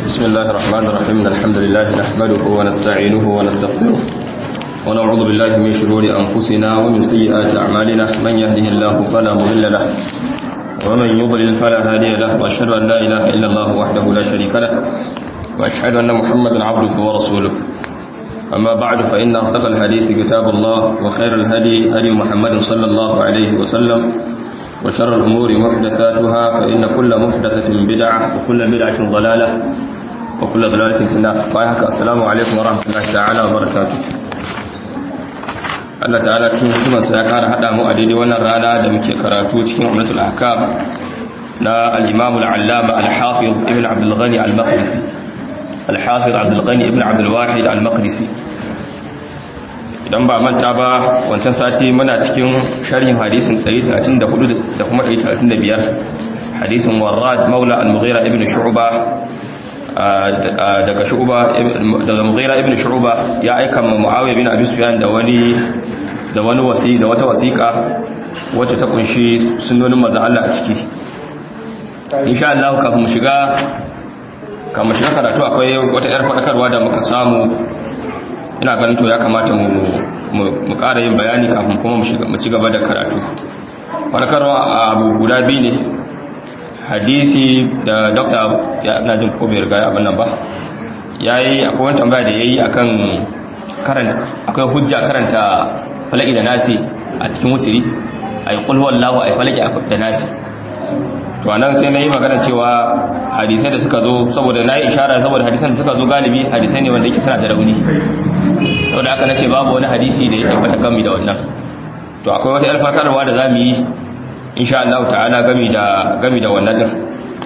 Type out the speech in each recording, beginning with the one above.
بسم الله الرحمن الرحيم الحمد لله نحمده ونستعينه ونستغفره ونعوذ بالله من شرور أنفسنا ومن سيئات أعمالنا من يهده الله فلا مضل له ومن يضلل فلا هادي له وأشهد أن لا إله إلا الله وحده لا شريك له وأشهد أن محمدا عبده ورسوله أما بعد فإن أصدق الحديث كتاب الله وخير الهدي هدي محمد صلى الله عليه وسلم وشر الأمور محدثاتها فإن كل محدثة بدعة وكل بدعة ضلالة وكل ضلالة في النار فأيهك السلام عليكم ورحمة الله تعالى وبركاته Allah ta'ala cikin hikimarsa ya kara haɗa mu a daidai wannan rana da muke karatu cikin umratul ahkam na al-imam al-allama al-hafiz ibn abdul ghani al-maqdisi al-hafiz abdul ghani ibn abdul wahid al-maqdisi idan ba manta ba wancan sati muna cikin sharhin hadisin 134 da kuma 135 hadisin warrad maula al-mughira ibn shu'ba daga shu'ba daga mughira ibn shu'ba ya aika ma muawiya bin abi sufyan da wani da wani wasi da wata wasiqa wacce ta kunshi sunnonin manzon Allah a ciki insha Allah kafin mu shiga kafin mu shiga karatu akwai wata yar fadakarwa da muka samu ina ganin to ya kamata mu mu ƙara yin bayani kafin kuma mu ci gaba da karatu fadakarwa abu guda biyu ne hadisi da dokta ya na jin ko bai riga abin nan ba yayi akwai wani tambaya da yayi akan karanta akwai hujja karanta falaki da nasi a cikin wutiri ay qul huwallahu ay falaki da nasi to anan sai nayi magana cewa hadisai da suka zo saboda nayi ishara saboda hadisan da suka zo galibi hadisai ne wanda yake suna da rauni saboda haka nace babu wani hadisi da ya tabbata gami da wannan to akwai wata alfakarwa da zamu yi insha Allah ta'ala gami da gami da wannan din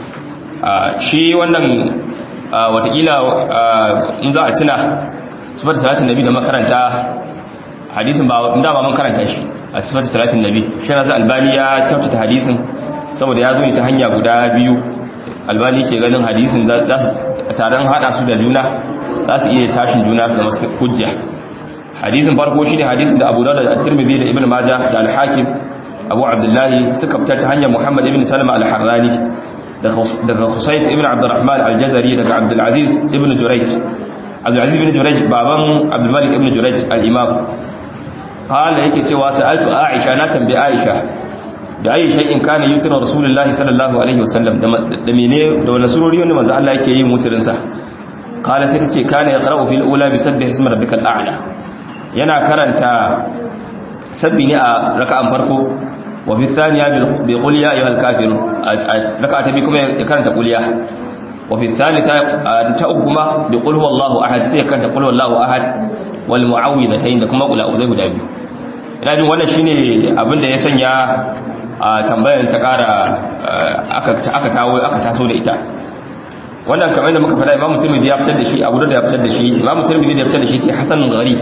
shi wannan watakila in za a tuna sifar salatin nabi da makaranta hadisin ba inda ba man karanta shi a sifar salatin nabi shi na albani ya kyautata hadisin saboda ya zo ne ta hanya guda biyu albani ke ganin hadisin za su taron hada su da juna za su iya tashin juna su zama hujja hadisin farko shi ne hadisin da abu da at-tirmidhi da ibn majah da al-hakim abu abdullahi suka fitar ta hanyar muhammad ibn salama al-harrani daga husayf ibn abdurrahman al-jazari daga abdulaziz ibn jurayj abdulaziz ibn jurayj baban abdulmalik ibn jurayj al-imam qala yake cewa sa'altu aisha na tambayi aisha da ayi shay'in kana yutiru rasulullahi sallallahu alaihi wasallam da mene da wani surori wanda manzo Allah yake yin mutirin sa qala sai tace kana yaqra'u fil ula bi sabbih ismi rabbikal a'la yana karanta sabbi ne a raka'an farko wa fi thaniya bi qul ya ayyuhal kafirun raka'a ta bi kuma ya karanta qul ya wa fi thalitha ta uku kuma bi qul huwallahu ahad sai ya karanta qul huwallahu ahad wal mu'awwidhatayn da kuma qul a'udhu guda biyu ina jin wannan shine abin da ya sanya a tambayar ta kara aka tawo aka taso da ita wannan kamar da muka faɗa imamu tirmidhi ya fitar da shi abu da ya fitar da shi imamu tirmidhi ya fitar da shi sai hasan gharib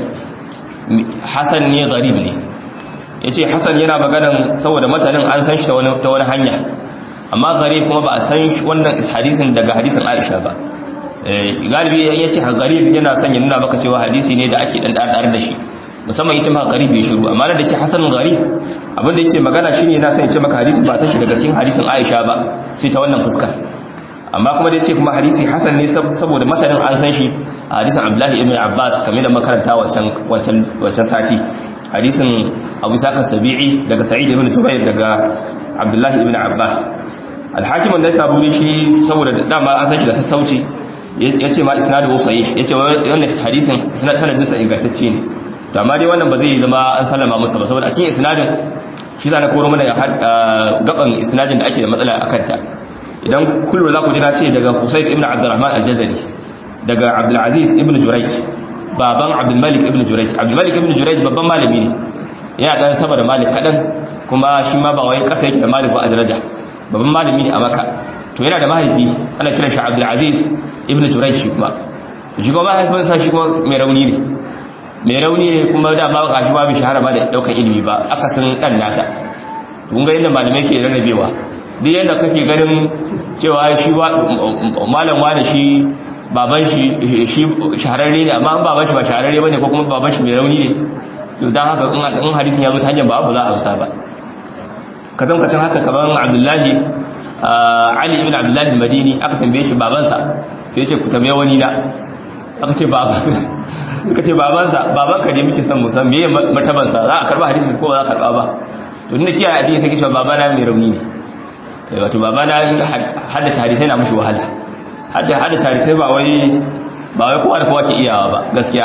hasan ne gharib ne yace hasan yana maganan saboda matanin an san shi ta wani ta wani hanya amma gharib kuma ba a san shi wannan hadisin daga hadisin Aisha ba galibi yace gharib yana son ya nuna maka cewa hadisi ne da ake dan dar da shi musamman yace maka gharib bai shiru amma da yake hasan gharib abin da yake magana shine yana son ya ce maka hadisin ba ta shi daga cikin hadisin Aisha ba sai ta wannan fuskar amma kuma da yace kuma hadisi hasan ne saboda matanin an san shi a hadisin Abdullahi ibn Abbas kamar da makaranta wancan wancan wancan sati hadisin Abu Sa'id Sabi'i daga Sa'id ibn Tubayr daga Abdullahi ibn Abbas al-Hakim da ya ne shi saboda dama an san shi da sassauci yace ma isnadu sahih yace wannan hadisin sanadin sa ingantacce ne to amma dai wannan ba zai zama an sallama musu ba saboda a cikin isnadin shi zana koro mana gaban isnadin da ake da matsala akan ta idan kullu za ku ji na ce daga Husayf ibn Abdurrahman al-Jazari daga Abdul Aziz ibn Jurayj baban Abdul Malik ibn Jurayj Abdul Malik ibn Jurayj babban malami ne yana dan sama da Malik kadan kuma shi ma ba wai kasa yake da Malik ba a daraja babban malami ne a Makka to yana da mahaifi ana kiran shi Abdul Aziz ibn Jurayj shi kuma to shi kuma mahaifinsa shi kuma mai rauni ne mai rauni ne kuma da ba ga shi ba bi shahara ba da daukan ilimi ba akasin dan nasa kun ga yadda malamai ke rarrabewa duk yadda kake ganin cewa shi malam wani shi baban shi shi shahararre ne amma baban shi ba shahararre bane ko kuma baban shi mai rauni ne to dan haka in hadisin ya zo ta hanyar ba za a hausa ba kazan kacin haka kaman abdullahi ali ibn abdullahi madini aka tambaye shi babansa sai ce ku tambaye wani na aka ce baba suka ce babansa babanka ne muke son mu san meye martabansa za a karba hadisi ko ba za a karba ba to inda kiyaye addini sai kice babana mai rauni ne wato babana haddace hadisai na mushi wahala hadda haddace hadisai ba wai ba wai kowa da kowa ke iyawa ba gaskiya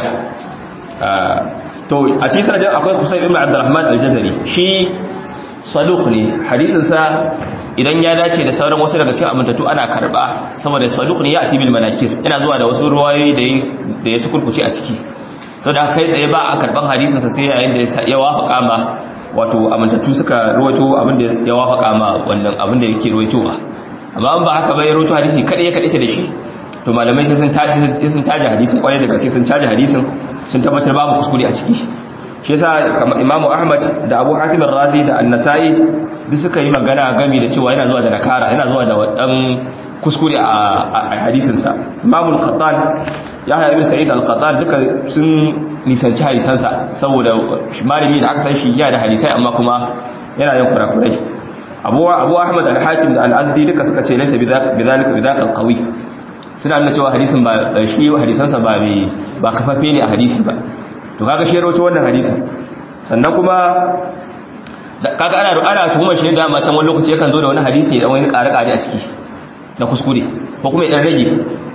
to a cikin sanadin akwai Husayn ibn Abdurrahman al-Jazari shi saduq ne hadisin sa idan ya dace da sauran wasu daga cikin amintattu ana karba saboda saduq ne ya ati bil manakir yana zuwa da wasu ruwayoyi da da ya sukurkuce a ciki saboda kai tsaye ba a karban hadisin sa sai yayin da ya wafaka ma wato amintattu suka ruwaito abin da ya wafaka ma wannan abin da yake ruwaitowa amma an ba haka ba ya ruwaito hadisi kada ya kadace da shi to malamai sai sun taji sun taji hadisin kwarai da gaske sun taji hadisin sun tabbatar babu kuskure a ciki shi yasa kamar Imam Ahmad da Abu Hatim ar-Razi da An-Nasa'i duk suka yi magana game da cewa yana zuwa da nakara yana zuwa da wadan kuskure a hadisin sa Imam al-Qattan Yahya ibn Sa'id al-Qattan duka sun nisanci hadisansa saboda malami da aka san shi yana da hadisai amma kuma yana yin kurakurai Abu Abu Ahmad al-Hakim da Al-Azdi duka suka ce laysa bidhalika bidhalika al-qawi suna nuna cewa hadisin ba shi hadisansa ba mai ba kafafe ne a hadisi ba to kaga shi rawato wannan hadisin sannan kuma kaga ana ana tuhumar shi da ma can wani lokaci yakan zo da wani hadisi da wani ƙare-ƙare a ciki na kuskure ko kuma ya dan rage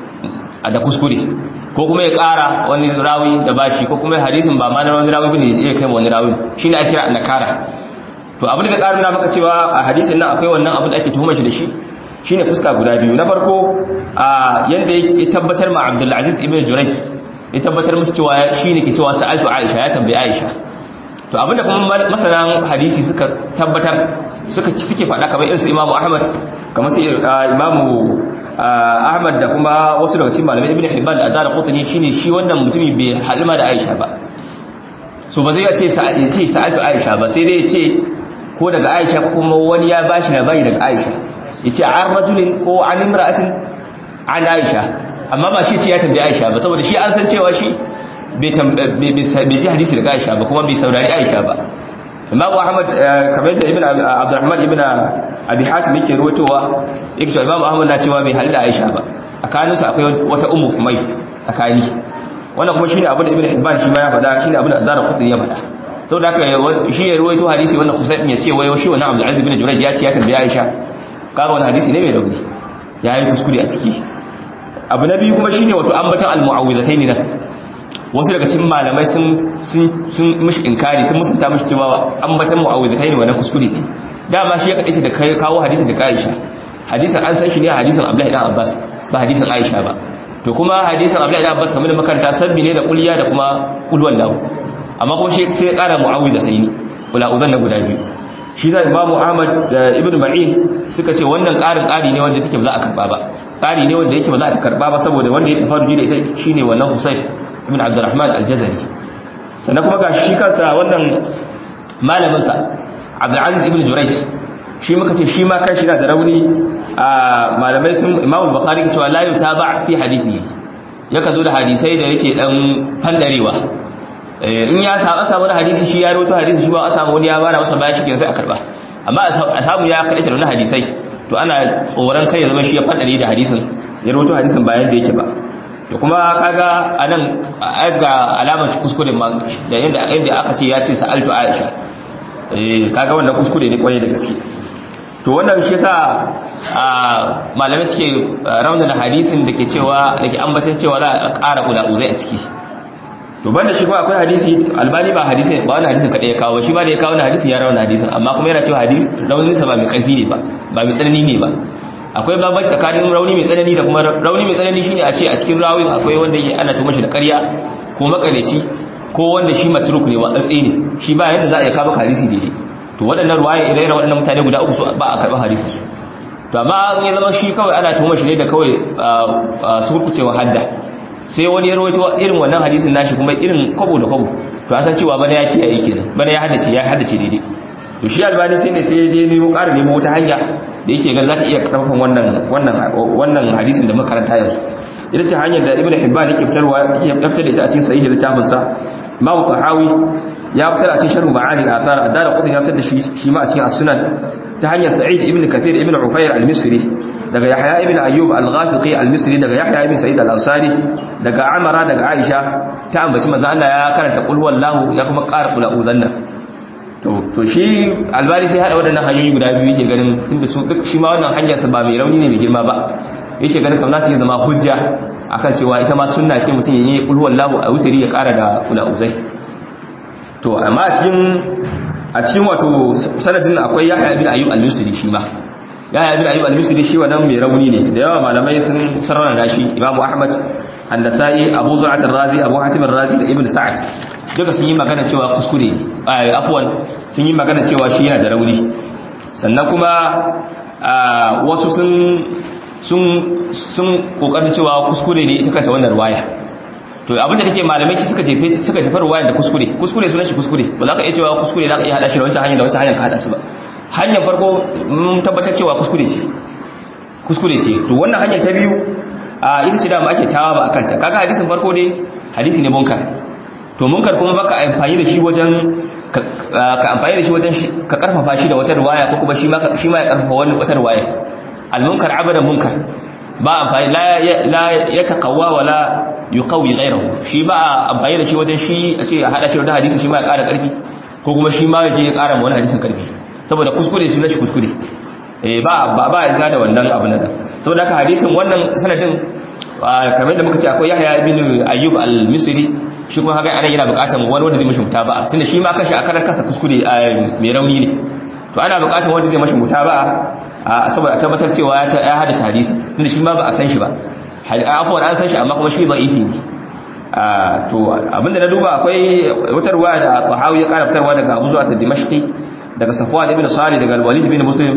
a da kuskure ko kuma ya ƙara wani rawi da bashi ko kuma hadisin ba ma na wani rawi bane ya kai wani rawi shine ake kira nakara to abin da ƙara nuna maka cewa a hadisin nan akwai wannan abin da ake tuhumar shi da shi shine fuska guda biyu na farko a yanda ya tabbatar ma Abdul Aziz ibn Jurayj ya tabbatar musu cewa shine ke cewa sa'altu Aisha ya tambayi Aisha to abinda kuma masanan hadisi suka tabbatar suka suke faɗa kamar irin su Imam Ahmad kamar su Imam Ahmad da kuma wasu daga cikin malamai Ibn Hibban da Azhar Qutni shine shi wannan mutumi bai halima da Aisha ba so ba zai ce ce sa'altu Aisha ba sai dai ya ce ko daga Aisha kuma wani ya bashi labari daga Aisha yace an rajulin ko an imra'atin an Aisha amma ba shi ce ya tambayi Aisha ba saboda shi an san cewa shi bai ji hadisi daga Aisha ba kuma bai saurari Aisha ba Imam Ahmad kamar da Ibn Abdurrahman ibn Abi Hatim yake ruwatowa yake cewa Imam Ahmad na cewa bai halda Aisha ba tsakanin su akwai wata ummu Humayt tsakani wannan kuma shine abin da Ibn Hibban shi ma ya faɗa shine abin da Ad-Darqutni ya faɗa saboda haka shi ya ruwaito hadisi wannan Husayn ya ce wai shi wannan Abdul Aziz ibn Jurayj ya ce ya tambayi Aisha kaga wani hadisi ne mai rauni yayi kuskure a ciki abu na biyu kuma shine wato ambatan al-mu'awwidhatayn nan wasu daga cikin malamai sun sun sun mishi inkari sun musunta mishi cewa ambatan mu'awwidhatayn wannan kuskure ne dama shi ya kadace da kai kawo hadisin da Aisha hadisin an san shi ne hadisin Abdullah ibn Abbas ba hadisin Aisha ba to kuma hadisin Abdullah ibn Abbas kamar da makaranta sabbi ne da kulliya da kuma ulwan lahu amma kuma shi sai ya kara mu'awwidhatayn wala uzan na guda biyu shi zai imamu ahmad da ibn ma'in suka ce wannan ƙarin ƙari ne wanda take ba za a karba ba ƙari ne wanda yake ba za a karba ba saboda wanda ya tafaru da ita shine wannan husayn ibn abdurrahman al-jazari sannan kuma ga shi kansa wannan malamin sa abdul aziz ibn jurayj shi muka ce shi ma kan shi na da rauni a malamai sun imamu bukhari cewa la yutaba fi hadithi yaka zo da hadisai da yake dan fandarewa in ya samu samu wani hadisi shi ya roto hadisi shi ba a samu wani ya bara masa bayan shi sai a karba amma a samu ya kaɗaita da wani hadisai to ana tsoron kai ya zama shi ya faɗari da hadisin ya roto hadisin bayan da yake ba to kuma kaga a nan ga alamar kuskure ma da yadda yadda aka ce ya ce sa'altu aisha kaga wannan kuskure ne kwarai da gaske to wannan shi yasa malamai suke raunana hadisin da ke cewa da ke ambatan cewa za a ƙara ula'uzai a ciki to banda shi kuma akwai hadisi albani ba hadisi ba wani hadisin kadai ya kawo shi ba da ya kawo wani hadisi ya rawana hadisin amma kuma yana cewa hadisi raunin sa ba mai karfi ne ba ba mai tsanani ne ba akwai bambanci tsakanin rauni mai tsanani da kuma rauni mai tsanani shine a ce a cikin rawin akwai wanda yake ana tuma shi da ƙarya ko makaleci ko wanda shi matruk ne watsatse ne shi ba yadda za a yi kawo hadisi daidai to waɗannan ruwaya idan waɗannan mutane guda uku ba a karɓar hadisi su to amma ya zama shi kawai ana tuma shi ne da kawai su kurkucewa hadda sai wani ya rawaito irin wannan hadisin nashi kuma irin kwabo da kwabo to an san cewa bana ya kiyaye kenan bana ya haddace ya haddace daidai to shi albani sai ne sai ya je nemo ƙara nemo wata hanya da yake ganin za ta iya karfafan wannan wannan wannan hadisin da makaranta yanzu ita ce hanyar da ibnu hibban yake fitarwa yake fitar da ita a cikin sahihi littafin sa imam tahawi ya fitar a cikin sharh ma'ani al-athar adara qutni ya fitar da shi shi ma a cikin as-sunan ta hanyar sa'id ibn kathir ibn ufayr al-misri daga yahya ibn ayyub al-ghafiqi al-misri daga yahya ibn sa'id al-ansari daga amara daga aisha ta ambaci manzo Allah ya karanta qul huwallahu ya kuma ƙara qul a'udhanna to to shi albani sai hada waɗannan hanyoyi guda biyu yake ganin tunda su duk shi ma wannan hanyar sa ba mai rauni ne mai girma ba yake ganin kamar za su zama hujja akan cewa ita ma sunna ce mutum ya yi qul huwallahu a wutari ya ƙara da qul a'udhai to amma a cikin a cikin wato sanadin akwai yahya ibn ayyub al-misri shi ma yahya ibn ayyub al-misri shi wannan mai rauni ne da yawa malamai sun sarrafa da shi imamu ahmad an-nasa'i abu zur'at ar-razi abu hatim ar-razi da ibn sa'ad duka sun yi magana cewa kuskure afwan sun yi magana cewa shi yana da rauni sannan kuma wasu sun sun sun kokarin cewa kuskure ne ita kanta wannan riwaya to abinda take malamai ki suka jefe suka jefa ruwayan da kuskure kuskure sunan shi kuskure ba za ka iya cewa kuskure za ka iya hada shi da wancan hanyar da wancan hanyar ka hada su ba hanyar farko mun tabbatar cewa kuskure ce kuskure ce to wannan hanyar ta biyu a ita ce da mu ake tawa ba akan ta kaga hadisin farko dai hadisi ne munkar to munkar kuma baka amfani da shi wajen ka amfani da shi wajen ka karfafa shi da wata ruwaya ko kuma shi ma shi ma ya karfafa wani wata ruwaya al munkar abadan munkar ba amfani la ya taqawwa wala yuqawi ghayrahu shi ba amfani da shi wajen shi a ce a hada shi da hadisi shi ma ya ƙara ƙarfi ko kuma shi ma yake ya ƙara ma wani hadisin ƙarfi saboda kuskure shi na shi kuskure eh ba ba ba ya da wannan abu na da saboda haka hadisin wannan sanadin kamar da muka ce akwai Yahya ibn Ayyub al-Misri shi kuma haka ana yana buƙatar wani wanda zai mishi mutaba'a tunda shi ma kashi a karan kasa kuskure mai rauni ne to ana buƙatar wanda zai mishi mutaba'a saboda a tabbatar cewa ya hada hadisi tunda shi ma ba a san shi ba afuwan an san shi amma kuma shi da'ifi ne to abinda na duba akwai wata ruwa da Tahawi ya kara fitarwa daga Abu Zu'at ad-Dimashqi daga Safwan ibn Salih daga Al-Walid ibn Muslim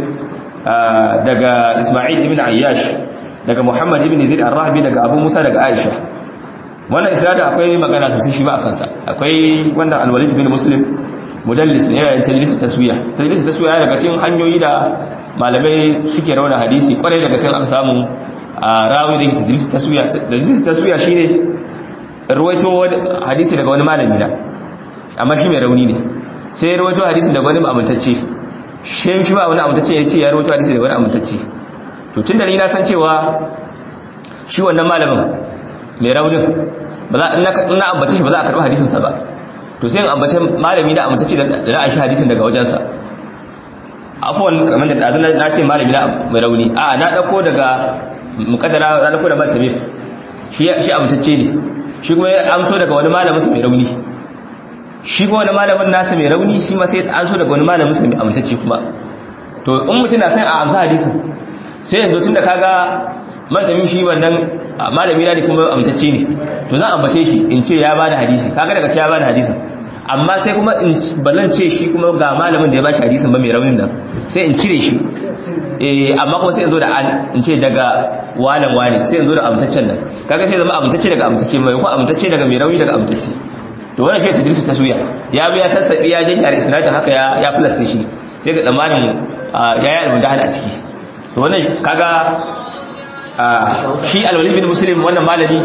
daga Isma'il ibn Ayyash daga Muhammad ibn Zaid ar-Rahbi daga Abu Musa daga Aisha wannan isnad akwai magana sosai shi ba akan sa akwai wannan Al-Walid ibn Muslim mudallis ne yayin tadlis taswiya tadlis taswiya daga cikin hanyoyi da malamai suke rauna hadisi kwarai daga cikin aka samu a rawi da tadlis taswiya tadlis taswiya shine ruwaito hadisi daga wani malami na amma shi mai rauni ne sai ya ruwaito hadisi daga wani amintacce shi shi ba wani amintacce ya ce ya ruwaito hadisi daga wani amintacce to tun da ni na san cewa shi wannan malamin mai raunin ba za in na ambace shi ba za a karɓi hadisinsa ba to sai in ambace malami na amintacce da za a shi hadisin daga wajensa afuwan kamar da ɗazu na ce malami na mai rauni a na ɗauko daga mukaddara na ɗauko da martabe shi amintacce ne shi kuma ya amso daga wani malamin su mai rauni shi kuma wani malamin nasa mai rauni shi ma sai an so daga wani malamin su mai amintacce kuma to in mutum na san a amsa hadisin sai yanzu tun da kaga martabi shi wannan malami na ne kuma amintacce ne to zan ambace shi in ce ya bada hadisi kaga daga sai ya bada hadisin amma sai kuma in bazan ce shi kuma ga malamin da ya bashi hadisin ba mai raunin nan sai in cire shi eh amma kuma sai in zo da an in ce daga walan wani sai in zo da amtaccen nan kaga sai zama amtacce daga amtacce mai kuma amtacce daga mai rauni daga amtacce to wannan shi tadrisu taswiya ya bi ya sassabi ya janya da isnadin haka ya ya plaste shi sai ga tsammanin ya yi almudahal a ciki to wannan kaga shi alwalid bin muslim wannan malami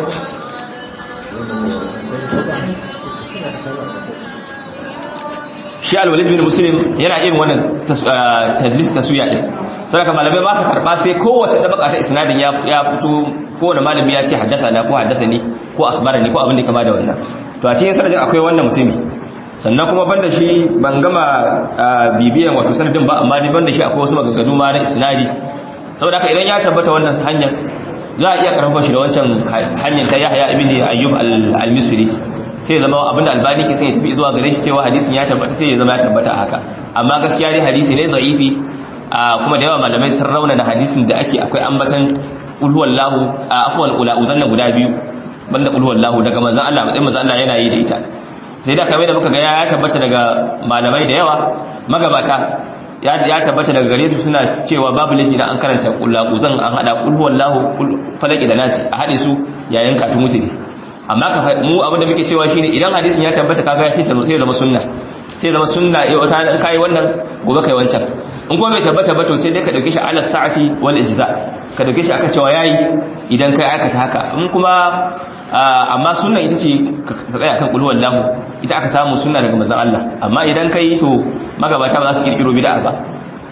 shi alwalid bin muslim yana irin wannan tadlis taswiya din to haka malamai ba su karba sai kowace dabaka ta isnadin ya ya fito kowane malami ya ce haddathana ko haddathani ko akhbarani ko abin da kama da wannan to a cikin sanadin akwai wannan mutumi sannan kuma banda shi ban gama bibiyan wato sanadin ba amma dai banda shi akwai wasu maganganu ma na isnadi saboda haka idan ya tabbata wannan hanyar za a iya karfafa shi da wancan hanyar ta Yahya ibn Ayyub al-Misri sai zama abinda albani ke sai ya tafi zuwa gare shi cewa hadisin ya tabbata sai ya zama ya tabbata haka amma gaskiya dai hadisi ne da'ifi kuma da yawa malamai sun rauna da hadisin da ake akwai ambatan ulhuwallahu afwan ulauzanna guda biyu banda ulhuwallahu daga manzon Allah matsayin manzon Allah yana yi da ita sai da kamar da muka ga ya tabbata daga malamai da yawa magabata ya tabbata daga gare su suna cewa babu laifi da an karanta ulhuwallahu an hada ulhuwallahu falaki da nasi a hade su yayin katun mutune amma ka mu abin da muke cewa shine idan hadisin ya tabbata kaga sai sai zama sunna sai zama sunna eh wata in kai wannan gobe kai wancan in kuma bai tabbata ba to sai dai ka dauke shi ala sa'ati wal ijza ka dauke shi aka cewa yayi idan kai aikata haka in kuma amma sunna ita ce ka tsaya kan kullu wallahu ita aka samu sunna daga manzon Allah amma idan kai to magabata ba za su kirkiro bid'a ba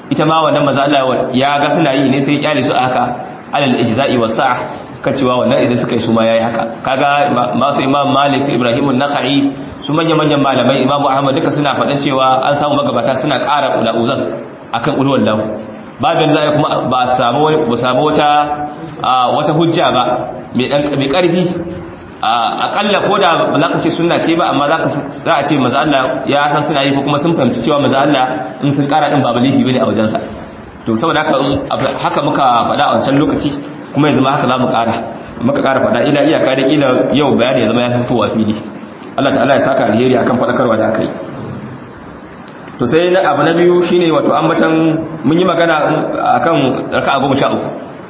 ita ma wannan maza Allah ya ga suna yi ne sai ya kyale su a haka alal ijza'i wa sa'a kan cewa wannan idan suka yi su ma yayi haka kaga masu imam malik su ibrahim an-nakhai su manyan manyan malamai imamu ahmad duka suna faɗan cewa an samu magabata suna ƙara ula'uzan akan ulwan lahu babin za a kuma ba samu ba samu wata wata hujja ba mai dan mai karfi akalla ko da ba za ka ce sunna ce ba amma za a ce maza Allah ya san suna yi ko kuma sun fahimci cewa maza Allah in sun ƙara din ba balihi bane a wajensa to saboda haka haka muka faɗa a wancan lokaci kuma yanzu ma haka za mu ƙara muka ƙara faɗa ila iyaka da ila yau bayani ya zama ya fitowa fili Allah ta'ala ya saka alheri akan faɗakarwa da aka yi to sai na abu na biyu shine wato ambatan mun yi magana akan raka'a goma sha uku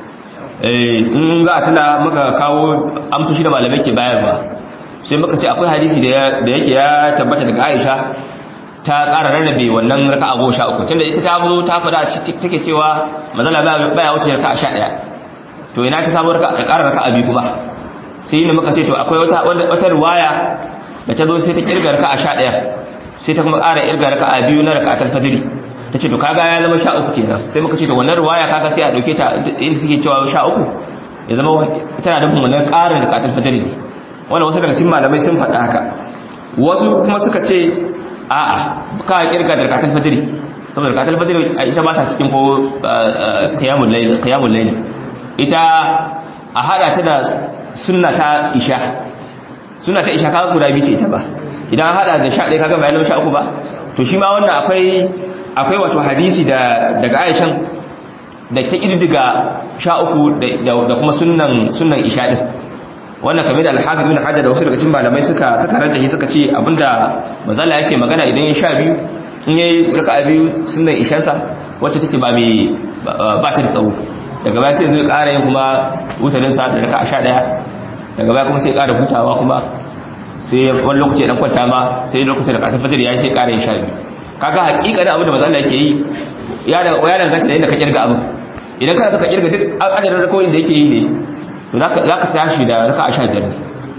in za a tuna muka kawo amsoshi da malamai ke bayarwa sai muka ce akwai hadisi da yake ya tabbata daga Aisha ta ƙara rarrabe wannan raka'a goma sha uku tunda ita ta zo ta faɗa take cewa mazala baya wuce raka'a sha ɗaya to ina ta samu ƙara raka'a biyu kuma sai ne muka ce to akwai wata wata riwaya da ta zo sai ta kirga raka'a sha ɗaya sai ta kuma ƙara kirga raka'a biyu na raka'atul fajr ta ce to kaga ya zama sha uku kenan sai muka ce to wannan riwaya kaga sai a dauke ta inda suke cewa sha uku ya zama tana da wannan ƙarin raka'atul fajr ne wannan wasu daga cikin malamai sun faɗa haka wasu kuma suka ce a'a ka kirga da raka'atul fajr saboda raka'atul fajr ita ba ta cikin ko qiyamul layl qiyamul layl ita a hada ta da sunna ta isha sunna ta isha kaga guda biyu ce ita ba idan an hada da sha ɗaya kaga bayan sha uku ba to shi ma wannan akwai akwai wato hadisi da daga Aishan da ta kirdiga sha uku da kuma sunnan sunnan isha din wannan kamar da al-hafiz bin hajar da wasu daga cikin malamai suka suka rajahi suka ce abinda manzala yake magana idan ya sha biyu in yayi raka'a biyu sunnan ishansa wacce take ba mai ba ta da tsawo daga baya sai zai ƙara yin kuma wutarin sa da raka'a sha ɗaya daga baya kuma sai ƙara hutawa kuma sai wani lokaci dan kwanta ma sai lokacin da kasar fajar ya sai ƙara yin sha biyu kaga hakika da abin da manzo yake yi ya da ya danganta da yadda ka kirga abin idan kana ka kirga duk adadin rakoyin da yake yi ne to zaka zaka tashi da raka'a sha biyar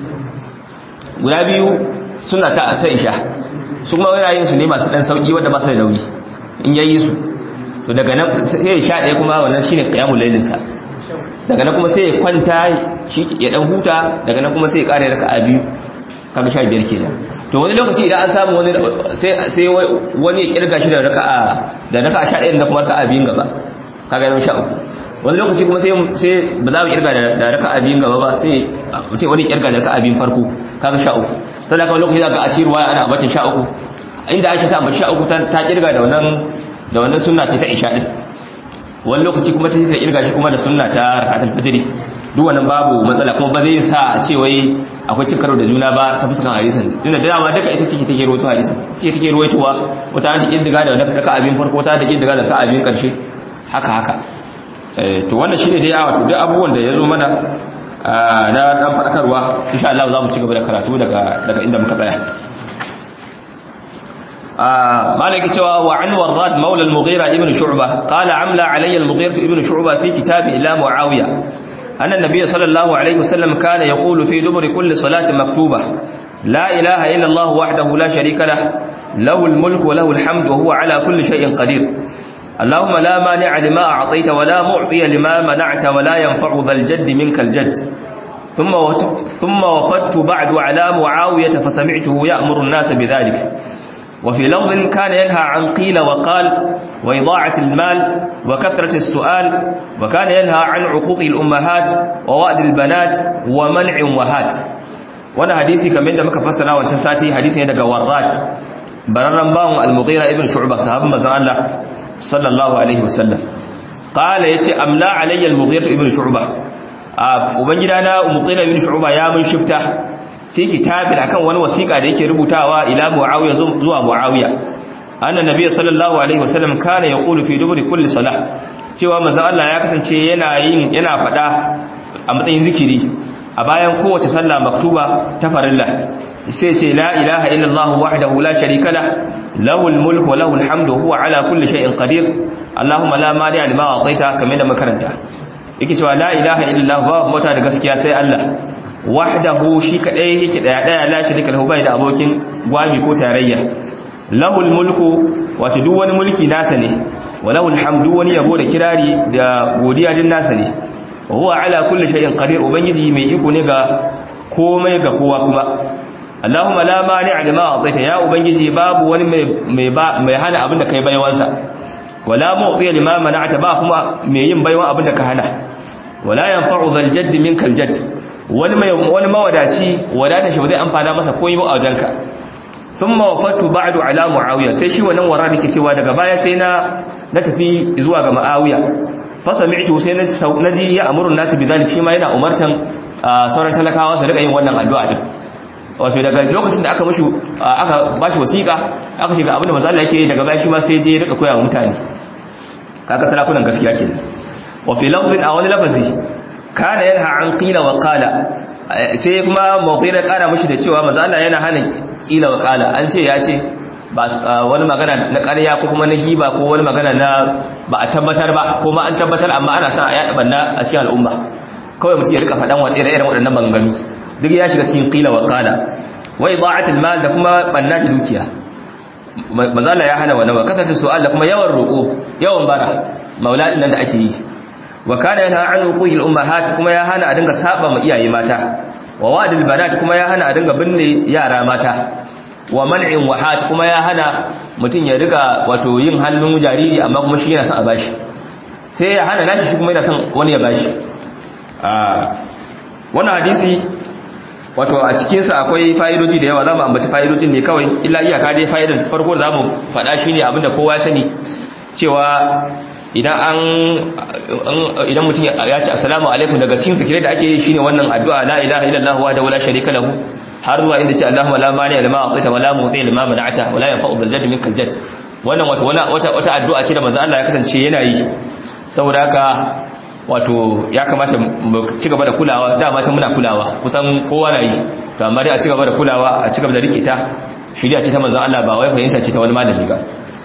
guda biyu suna ta ta isha su kuma wani yin su ne masu dan sauki wanda ba su da nauyi in yayi su to daga nan sai ya sha ɗaya kuma wannan shine qiyamul lailin sa daga nan kuma sai ya kwanta shi ya dan huta daga nan kuma sai ya kare raka'a biyu kaga sha biyar kenan to wani lokaci idan an samu wani sai sai wani ya kirga shi da raka'a da raka'a sha ɗaya da kuma raka'a biyun gaba kaga zama sha uku wani lokaci kuma sai sai ba za mu kirga da raka'a biyun gaba ba sai mutum wani kirga da raka'a biyun farko kaga sha uku sannan kuma lokaci zaka a cikin ruwaya ana batin sha uku inda Aisha ta ambaci sha uku ta kirga da wannan da wannan sunna ce ta isha din wani lokaci kuma ta ce kirga shi kuma da sunna ta rakatul fajr duk wannan babu matsala kuma ba zai sa a ce wai akwai cin karo da juna ba ta fuskan hadisin tunda da dama duka ita ce take rawaito hadisin ce take rawaitowa wata an kirga da wannan raka abin farko wata da kirga da raka abin karshe haka haka eh to wannan shine dai wato duk abubuwan da yazo mana na dan fadakarwa insha Allah za mu ci gaba da karatu daga daga inda muka tsaya مالك cewa وعن وراد مولى المغيرة ابن شعبة قال عمل علي المغيرة ابن شعبة في كتابه إلى معاوية أن النبي صلى الله عليه وسلم كان يقول في دبر كل صلاة مكتوبة لا إله إلا الله وحده لا شريك له له الملك وله الحمد وهو على كل شيء قدير اللهم لا مانع لما أعطيت ولا معطي لما منعت ولا ينفع ذا الجد منك الجد ثم ثم وفدت بعد على معاوية فسمعته يأمر الناس بذلك وفي لفظ كان ينهى عن قيل وقال وإضاعة المال وكثرة السؤال وكان ينهى عن عقوق الأمهات ووأد البنات ومنع وهات وانا حديثي كمان da muka fassara wancan sati hadisi ne daga Warrat bararran bawon al-Mughira ibn Shu'bah sahabban manzon Allah sallallahu alaihi wasallam qala yace amla alayya al-Mughira ibn Shu'bah ubangida na Mughira ibn Shu'bah ya mun shifta fi kitabin akan wani wasiƙa da yake rubutawa ila Muawiya zuwa Muawiya annan nabiy sallallahu alaihi wasallam kana yaqulu fi duburi kulli salah cewa manzon Allah ya kasance yana yin yana fada a matsayin zikiri a bayan kowace sallah maktuba ta farilla sai ce la ilaha illallah wahdahu la sharika lah lahul mulku wa lahul hamdu huwa ala kulli shay'in qadir allahumma la mani lima ataita kamar da makaranta yake cewa la ilaha illallah babu mota da gaskiya sai Allah wahdahu shi kadai yake daya daya la sharika lahu bai da abokin gwami ko tarayya lahul mulku wato duk wani mulki nasa ne walahu alhamdu wani yabo da kirari da godiya din nasa ne wa huwa ala kulli shay'in qadir ubangiji mai iko ne ga komai ga kowa kuma Allahumma la mani'a lima a'taita ya ubangiji babu wani mai mai hana abin da kai baiwansa wala mu'ti lima mana'ta ba kuma mai yin baiwan abin da ka hana wala yanfa'u dhal jadd minkal jadd wani mai wani mawadaci wadata shi ba zai amfana masa komai ba a wajenka thumma wafatu ba'du ala muawiya sai shi wannan wara dake cewa daga baya sai na na tafi zuwa ga muawiya fa sami'tu sai na naji ya amuru nasu bidalik shi ma yana umartan sauran talakawa su rika yin wannan addu'a din wato daga lokacin da aka mushi aka bashi wasiƙa aka shiga abin da manzo Allah yake daga baya shi ma sai je rika koya wa mutane kaga sarakunan gaskiya kenan wa fi lafzin a wani lafazi kana yanha an qila wa qala sai kuma mawqi da kara mushi da cewa manzo Allah yana hana qila wa qala an ce ya ce ba wani magana na ƙarya ko kuma na giba ko wani magana na ba a tabbatar ba ko ma an tabbatar amma ana son a yada banna a cikin al'umma kawai mutum ya rika faɗan wa irin waɗannan maganganu duk ya shiga cikin qila wa qala wa ida'atul mal da kuma banna da dukiya manzala ya hana wannan wa kasatu su'al da kuma yawan roko yawan bara mauladin nan da ake yi wa kana yana an uqul ummahat kuma ya hana a dinga saba ma iyaye mata wa wadil banat kuma ya hana a dinga binne yara mata wa man'in wahat kuma ya hana mutun ya riga wato yin hannun jariri amma kuma shi yana son a bashi sai ya hana nashi shi kuma yana son wani ya bashi wannan hadisi wato a cikinsa akwai fa'idoji da yawa za mu ambaci fa'idojin ne kawai illa iyaka dai fa'idar farko da za mu faɗa shi ne abinda kowa sani cewa idan an idan mutum ya ce assalamu alaikum daga cikin zikirai da ake yi shine wannan addu'a la ilaha illallah wa da wala sharika lahu har zuwa inda ce allahumma la mani lima a'taita wa la mu'ti lima mana'ata wa la yanfa'u bil jadd minkal jadd wannan wato wata wata addu'a ce da manzo Allah ya kasance yana yi saboda haka wato ya kamata mu ci gaba da kulawa dama sai muna kulawa kusan kowa na yi to amma dai a ci gaba da kulawa a ci gaba da rike ta shiriya ce ta manzon Allah ba wai fahimta ce ta wani malami ba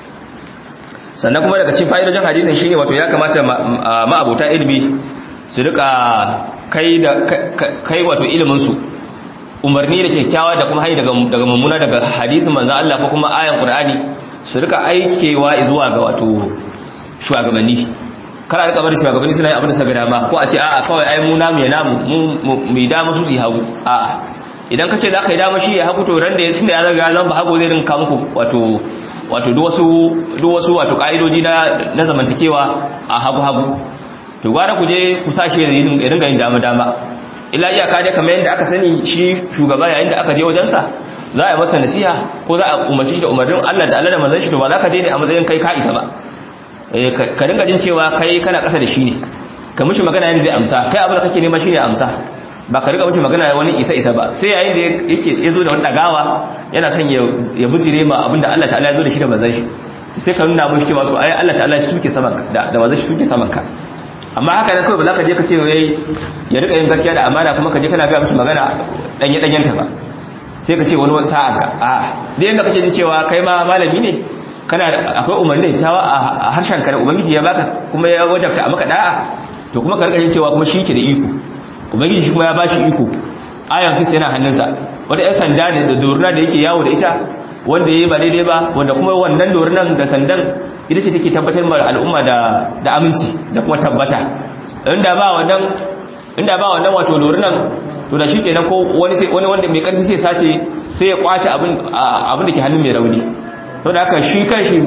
sannan kuma daga cikin fa'idojin hadisin shine wato ya kamata ma'abota ilimi su rika kai da kai wato ilimin su umarni da kyakkyawa da kuma hayi daga daga mummuna daga hadisin manzon Allah ko kuma ayan Qur'ani su rika aikewa zuwa ga wato shugabanni kana rika bari shugabanni suna yin abin da suka dama ko a ce a'a kawai ai mu namu ya namu mu mu dama su su hagu a'a idan kace za ka yi dama shi ya hagu to ran da ya tunda ya zaga zan ba hagu zai rinka muku wato wato duk wasu duk wasu wato kaidoji na na zamantakewa a hagu hagu to gwara ku je ku sashi ya ringa yin dama dama illa iyaka dai kamar yadda aka sani shi shugaba yayin da aka je wajen sa za a yi masa nasiha ko za a umarci shi da umarnin Allah da Allah da manzon shi to ba za ka je ne a matsayin kai ka isa ba ka dinga jin cewa kai kana ƙasa da shi ne ka mishi magana yadda zai amsa kai abin da kake nema shi ne amsa ba ka riga mishi magana wani isa isa ba sai yayin da yake ya zo da wani dagawa yana son ya bujire ma abin da Allah ta'ala ya zo da shi da manzon shi sai ka nuna mishi cewa to ai Allah ta'ala shi suke saman ka da da manzon shi suke saman ka amma haka nan kawai ba za ka je ka ce wai ya riga yin gaskiya da amana kuma ka je kana ga mishi magana danye danyenta ba sai ka ce wani wani sa'an ka a da yanda kake jin cewa kai ma malami ne kana akwai umarni da tawa a harshen ka da ubangiji ya baka kuma ya wajabta a maka da'a to kuma ka rika jin cewa kuma shi ke da iko ubangiji shi kuma ya bashi iko ayan kista yana hannunsa wata yan sanda ne da doruna da yake yawo da ita wanda ya yi ba daidai ba wanda kuma wannan dorunan da sandan ita ce take tabbatar ma al'umma da da aminci da kuma tabbata inda ba wannan inda ba wannan wato dorunan to da shi kenan ko wani sai wani wanda mai karfi sai sace sai ya kwace abin abin da ke hannun mai rauni to da haka shi kanshi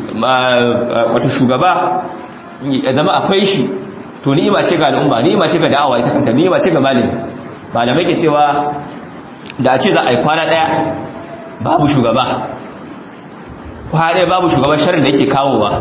wato shugaba ya zama akwai shi to ni'ima ce ga al'umma ni'ima ce ga da'awa ita kanta ni'ima ce ga malami malamai ke cewa da a ce za a yi kwana daya babu shugaba kwana daya babu shugaban sharin da yake kawowa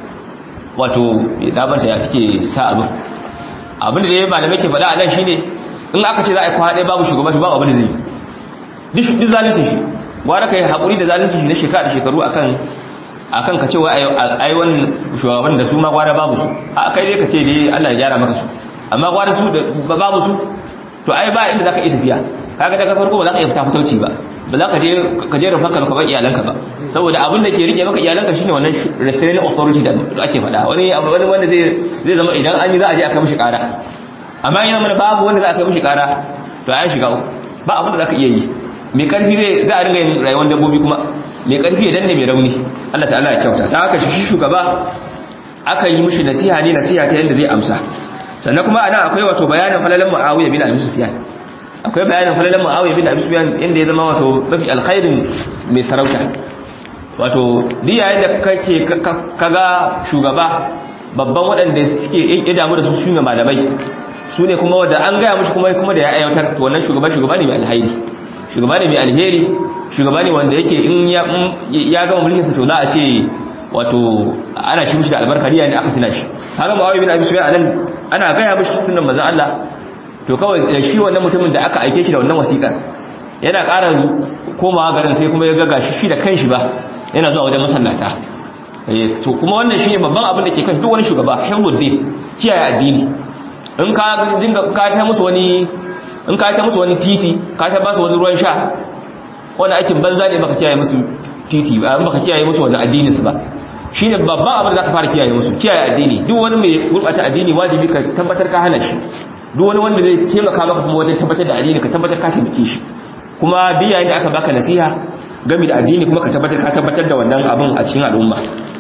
wato dabanta ya suke sa abin abin da ya malamai ke faɗa a nan shine in aka ce za a yi kwana daya babu shugaba babu abin da zai yi duk zalincin shi gwara ka yi haƙuri da zalincin shi na shekara da shekaru akan akan ka cewa ai wannan shugaban da su ma gwara babu su a kai dai ka ce dai Allah ya gyara maka su amma gwara su da babu su to ai ba inda zaka iya tafiya kaga daga farko ba za ka iya fita fitauci ba ba za ka je ka je rufa ka ba iyalanka ba saboda abin da ke rike maka iyalanka shine wannan restraining authority da ake faɗa wani wani wanda zai zai zama idan an yi za a je aka mishi ƙara amma yana mana babu wanda za a kai mishi ƙara to ai shiga uku ba abin da za ka iya yi mai karfi zai za a ringa yin rayuwar dabbobi kuma mai karfi ya danne mai rauni Allah ta'ala ya kyauta ta haka shi shugaba aka yi mishi nasiha ne nasiha ta yadda zai amsa sannan kuma ana akwai wato bayanin falalan muawiya bin abi sufyan akwai bayanin falalan muawiya bin abi sufyan inda ya zama wato mafi alkhairin mai sarauta wato duk yayin da kake kaga shugaba babban waɗanda suke ya damu da su shine malamai su ne kuma wanda an gaya mushi kuma kuma da ya aiwatar to wannan shugaba shugaba ne mai alheri shugaba ne mai alheri shugaba ne wanda yake in ya ya gama mulkin sa to za a ce wato ana shi mushi da albarka ne aka tuna shi haka muawiya bin abi sufyan anan ana gaya mushi sunnan manzon Allah to kawai shi wannan mutumin da aka aike shi da wannan wasiƙa yana ƙara komawa garin sai kuma ya ga gashi shi da kanshi ba yana zuwa wajen masallata to kuma wannan shi ne babban abin da ke kan duk wani shugaba himmuddin kiyaye addini in ka dinga ka ta musu wani in ka ta musu wani titi ka ta ba su wani ruwan sha wani aikin banza ne baka kiyaye musu titi ba baka kiyaye musu wani addini su ba shine babban abin da zaka fara kiyaye musu kiyaye addini duk wani mai gurbata addini wajibi ka tabbatar ka hana shi duk wani wanda zai taimaka maka kuma wajen tabbatar da addini ka tabbatar ka taimake shi kuma duk yayin da aka baka nasiha game da addini kuma ka tabbatar ka tabbatar da wannan abin a cikin al'umma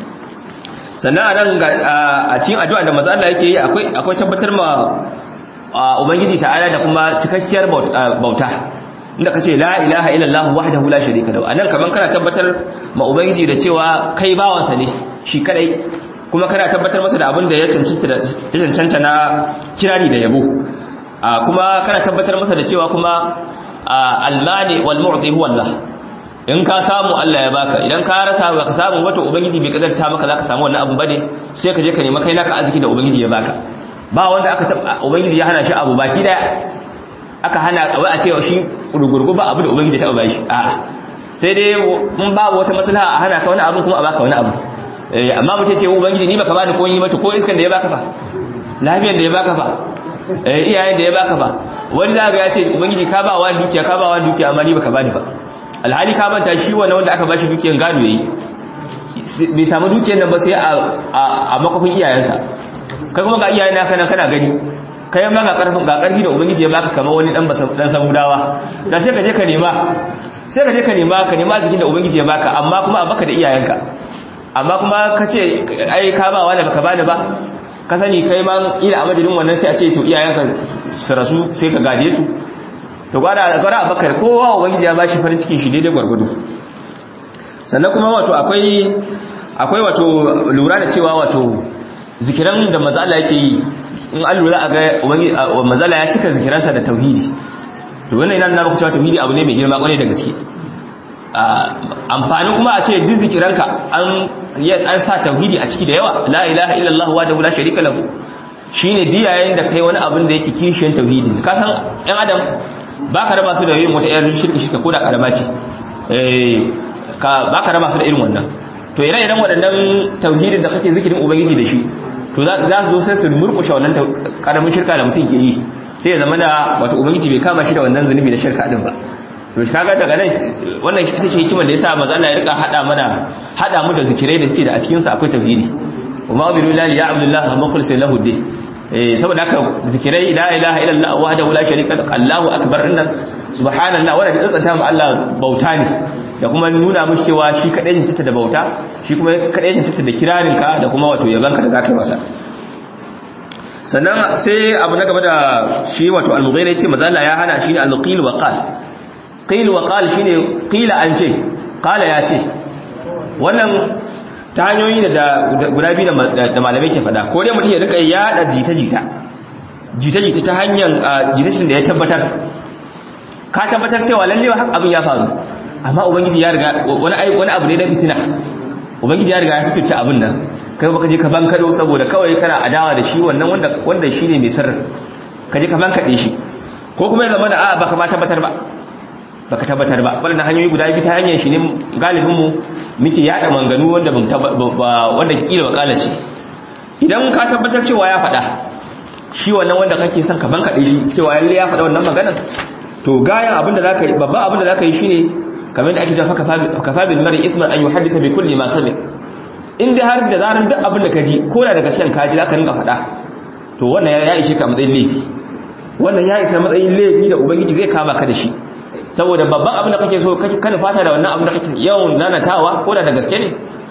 sannan a nan a cikin addu'a da maza Allah yake yi akwai akwai tabbatar ma ubangiji ta'ala da kuma cikakkiyar bauta inda kace la ilaha illallah wahdahu la sharika lahu anan kaman kana tabbatar ma ubangiji da cewa kai bawansa ne shi kadai kuma kana tabbatar masa da abin da ya cancanta da ya cancanta na kirari da yabo kuma kana tabbatar masa da cewa kuma almani wal mu'ti huwa Allah in ka samu Allah ya baka idan ka rasa baka samu wato ubangiji bai kadarta maka zaka samu wannan abu bane sai ka je ka nemi kai naka arziki da ubangiji ya baka ba wanda aka ubangiji ya hana shi abu baki daya aka hana wai a ce shi gurgurgu ba abu da ubangiji ta ba shi a sai dai mun babu wata maslaha a hana ka wani abu kuma a baka wani abu eh amma mutum ce ubangiji ni baka bani ko yi mata ko iskan da ya baka fa lafiyar da ya baka fa eh iyayen da ya baka fa wani zaka ya ce ubangiji ka ba wani dukiya ka ba wani dukiya amma ni baka bani ba alhali ka manta shi wannan wanda aka bashi dukiyan gado yayi bai samu dukiyar nan ba sai a makofin iyayensa kai kuma ga iyayen naka nan kana gani kai ma ga karfin ga karfi da ubangiji ya baka kamar wani dan dan samudawa da sai ka je ka nema sai ka je ka nema ka nema jikin da ubangiji ya baka amma kuma a baka da iyayenka amma kuma ka ce ai ka ba wani baka bani ba ka sani kai ma ila a madadin wannan sai a ce to iyayenka su rasu sai ka gaje su to gwada gwada abakar kowa ubangiji ya bashi farin cikin shi daidai gwargwado sannan kuma wato akwai akwai wato lura da cewa wato zikiran da mazala yake yi in an lura a ga ubangiji mazala ya cika zikiransa da tauhidi to wannan yana nuna maka cewa tauhidi abu ne mai girma kwarai da gaske amfani kuma a ce duk zikiranka an an sa tauhidi a ciki da yawa la ilaha illallah wa la sharika lahu shine diyayen da kai wani abin da yake kishiyan tauhidi ka san ɗan adam ba ka raba su da yin wata irin shirka shirka ko da karama ce ba ka raba su da irin wannan to ire iren waɗannan tauhidin da kake zikirin ubangiji da shi to za su zo sai su murƙushe wannan karamin shirka da mutum ke yi sai ya zama da wato ubangiji bai kama shi da wannan zunubi da shirka din ba to shi kaga daga nan wannan ita ce hikimar da yasa manzo Allah ya rika hada mana hada mu da zikirai da suke da a cikin sa akwai tauhidi wa ma biru la ya abdullah mukhlisin lahu din saboda haka zikirai la ilaha illallah wahdahu la sharika lahu Allahu akbar inna subhanallah wanda da tsanta mu Allah bauta ne da kuma nuna mushi cewa shi kadai cancanta da bauta shi kuma kadai cancanta da kirarin ka da kuma wato yabanka da zaka masa sannan sai abu na gaba da shi wato al-mughira yace manzo Allah ya hana shi al-qil wa qal qil wa qal shine qila an ce qala ya ce wannan ta hanyoyi da guda biyu da malamai ke fada ko dai mutum ya rika yada jita-jita jita-jita ta hanyar jitashin da ya tabbatar ka tabbatar cewa lallewa haka abin ya faru amma ubangiji ya riga wani wani abu ne na fitina ubangiji ya riga ya sutuce abin nan kai baka je ka bankado saboda kawai kana adawa da shi wannan wanda wanda shine mai sirri ka je ka bankade shi ko kuma ya zama da a baka ma tabbatar ba baka tabbatar ba wannan hanyoyi guda biyu ta hanyar shi ne galibin mu muke yada manganu wanda wanda kila wakala ce idan ka tabbatar cewa ya faɗa shi wannan wanda kake son ka bankaɗe shi cewa yalle ya faɗa wannan maganar to gayan abin da zaka yi babban abin da zaka yi shine kamar da ake cewa kafa bil mar'i ithman an yuhaddisa bi kulli ma sami in dai har da zaran duk abin da ka ji ko da daga shan kaji zaka rinka faɗa to wannan ya ishe ka matsayin laifi wannan ya isa matsayin laifi da ubangiji zai kama ka da shi saboda babban abin da kake so kana fata da wannan abin da kake yawan nanatawa ko da da gaske ne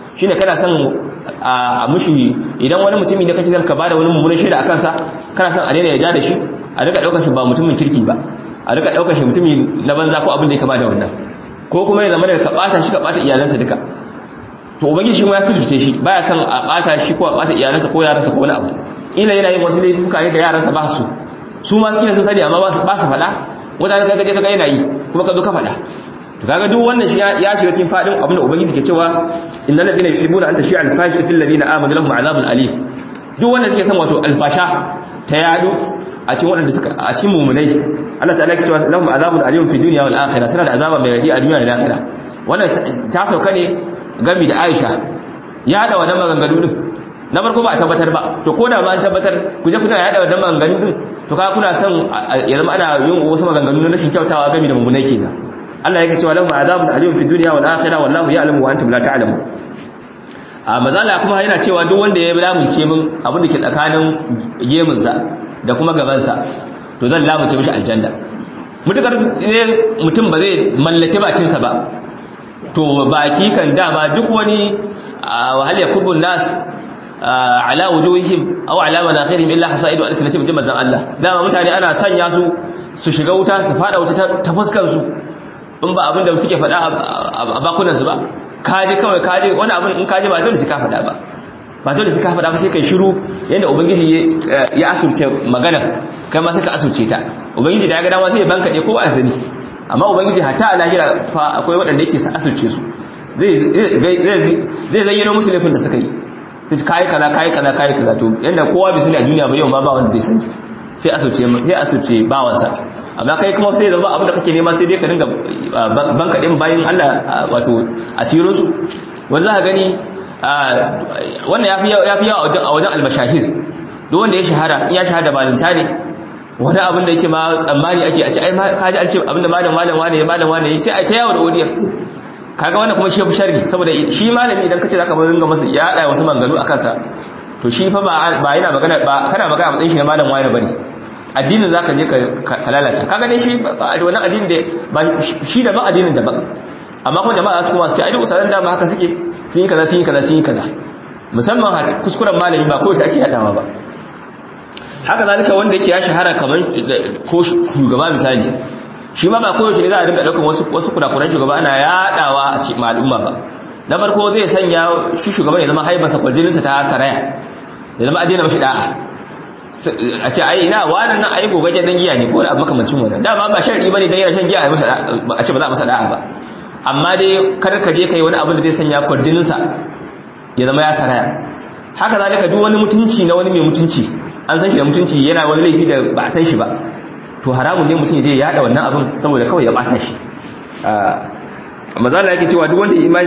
shine kana son a mushi idan wani mutumi ne kake zan ka bada wani mummunan shaida akan sa kana son a daina yarda da shi a rika daukar shi ba mutumin kirki ba a rika daukar shi mutumi na banza ko abin da ya kama da wannan ko kuma ya zama da ka bata shi ka bata iyalansa duka to ubangiji shi ma ya sujurce shi baya son a bata shi ko a bata iyalansa ko yaransa ko wani abu ila yana yin wasu laifuka ne da yaransa ba su su ma kila sun sani amma ba su faɗa wanda ka gaje kaga yana yi kuma ka zo ka faɗa to kaga duk wannan shi ya shiga cikin fadin abin da ubangiji ke cewa innal ladina yuhibbuna an tashi'a al-fahishatu fil ladina amanu lahum azabun alim duk wanda suke son wato albasha ta yadu a cikin wadanda suka a cikin mu'minai Allah ta'ala ke cewa lahum azabun alim fi dunya wal akhirah suna da azaba mai radi a duniya da akhirah wannan ta sauka ne gami da Aisha ya da wannan maganganu din na farko ba a tabbatar ba to ko da ba an tabbatar ku je kuna yada wannan maganganu din to kaga kuna son ya zama ana yin wasu maganganu na rashin kyautawa gami da mu'minai kenan Allah yake cewa lahum azabun alim fi dunya wal akhirah wallahu ya'lamu wa antum la ta'lamun a mazala kuma yana cewa duk wanda ya lamunce min abin da ke tsakanin gemun sa da kuma gaban sa to zan lamunce mishi aljanna mutukar mutum ba zai mallake bakin sa ba to baki kan dama duk wani wahal yakubun nas ala wujuhihim aw ala manakhirihim illa hasaidu alsinatihim jama'an Allah dama mutane ana sanya su su shiga wuta su fada wuta ta fuskar su in ba abin da suke faɗa a bakunansu ba kaji kawai kaji wani abin in kaji ba dole su ka faɗa ba ba dole su ka faɗa ba sai kai shiru yadda ubangiji ya asurce magana kai ma sai ka asurce ta ubangiji da ya ga dama sai ya banka ɗaya ko ba a sani amma ubangiji hatta a lahira fa akwai waɗanda yake asurce su zai zayyano musu laifin da suka yi sai kayi kaza kayi kaza kayi kaza to yadda kowa bai sani a duniya ba yau ma ba wanda bai sani sai asurce sai asurce bawansa amma kai kuma sai zama abin da kake nema sai dai ka dinga banka din bayan Allah wato asirin su wanda za ka gani wannan yafi yafi yawa a wajen almashahir duk wanda ya shahara in ya shahada balinta ne wani abin da yake ma tsammani ake a ce ai kaji an ce abin da malam malam wane ya malam wane sai ai ta yawo da odiya kaga wannan kuma shi fi sharri saboda shi malami idan kace zaka ringa masa ya hada wasu manganu akan sa to shi fa ba yana magana ba kana magana a matsayin shi na malam wane bane addinin za ka je ka lalata kaga dai shi wannan addinin da ba shi da ba addinin da ba amma kuma jama'a su kuma suke ai usalan da ba haka suke sun yi kaza sun yi kaza sun yi kaza musamman kuskuren malami ba kowace ake yadawa ba haka zalika wanda yake ya shahara kamar ko shugaba misali shi ma ba kowace ne za a dinga daukan wasu wasu kurakuran shugaba ana yadawa a cikin al'umma ba na farko zai sanya shi shugaban ya zama haibarsa kwarjininsa ta saraya ya zama addinin mashi da'a a ce ai ina wannan nan ai gobe dan giya ne ko da makamancin wannan dama ba sharri bane dan yana shan giya a masa a ce ba za a masa da'a ba amma dai kar ka je kai wani abin da zai sanya kwarjinin sa ya zama ya saraya haka zalika duk wani mutunci na wani mai mutunci an san shi da mutunci yana wani laifi da ba a san shi ba to haramun ne mutum ya je ya yada wannan abin saboda kawai ya bata shi mazala yake cewa duk wanda ya imani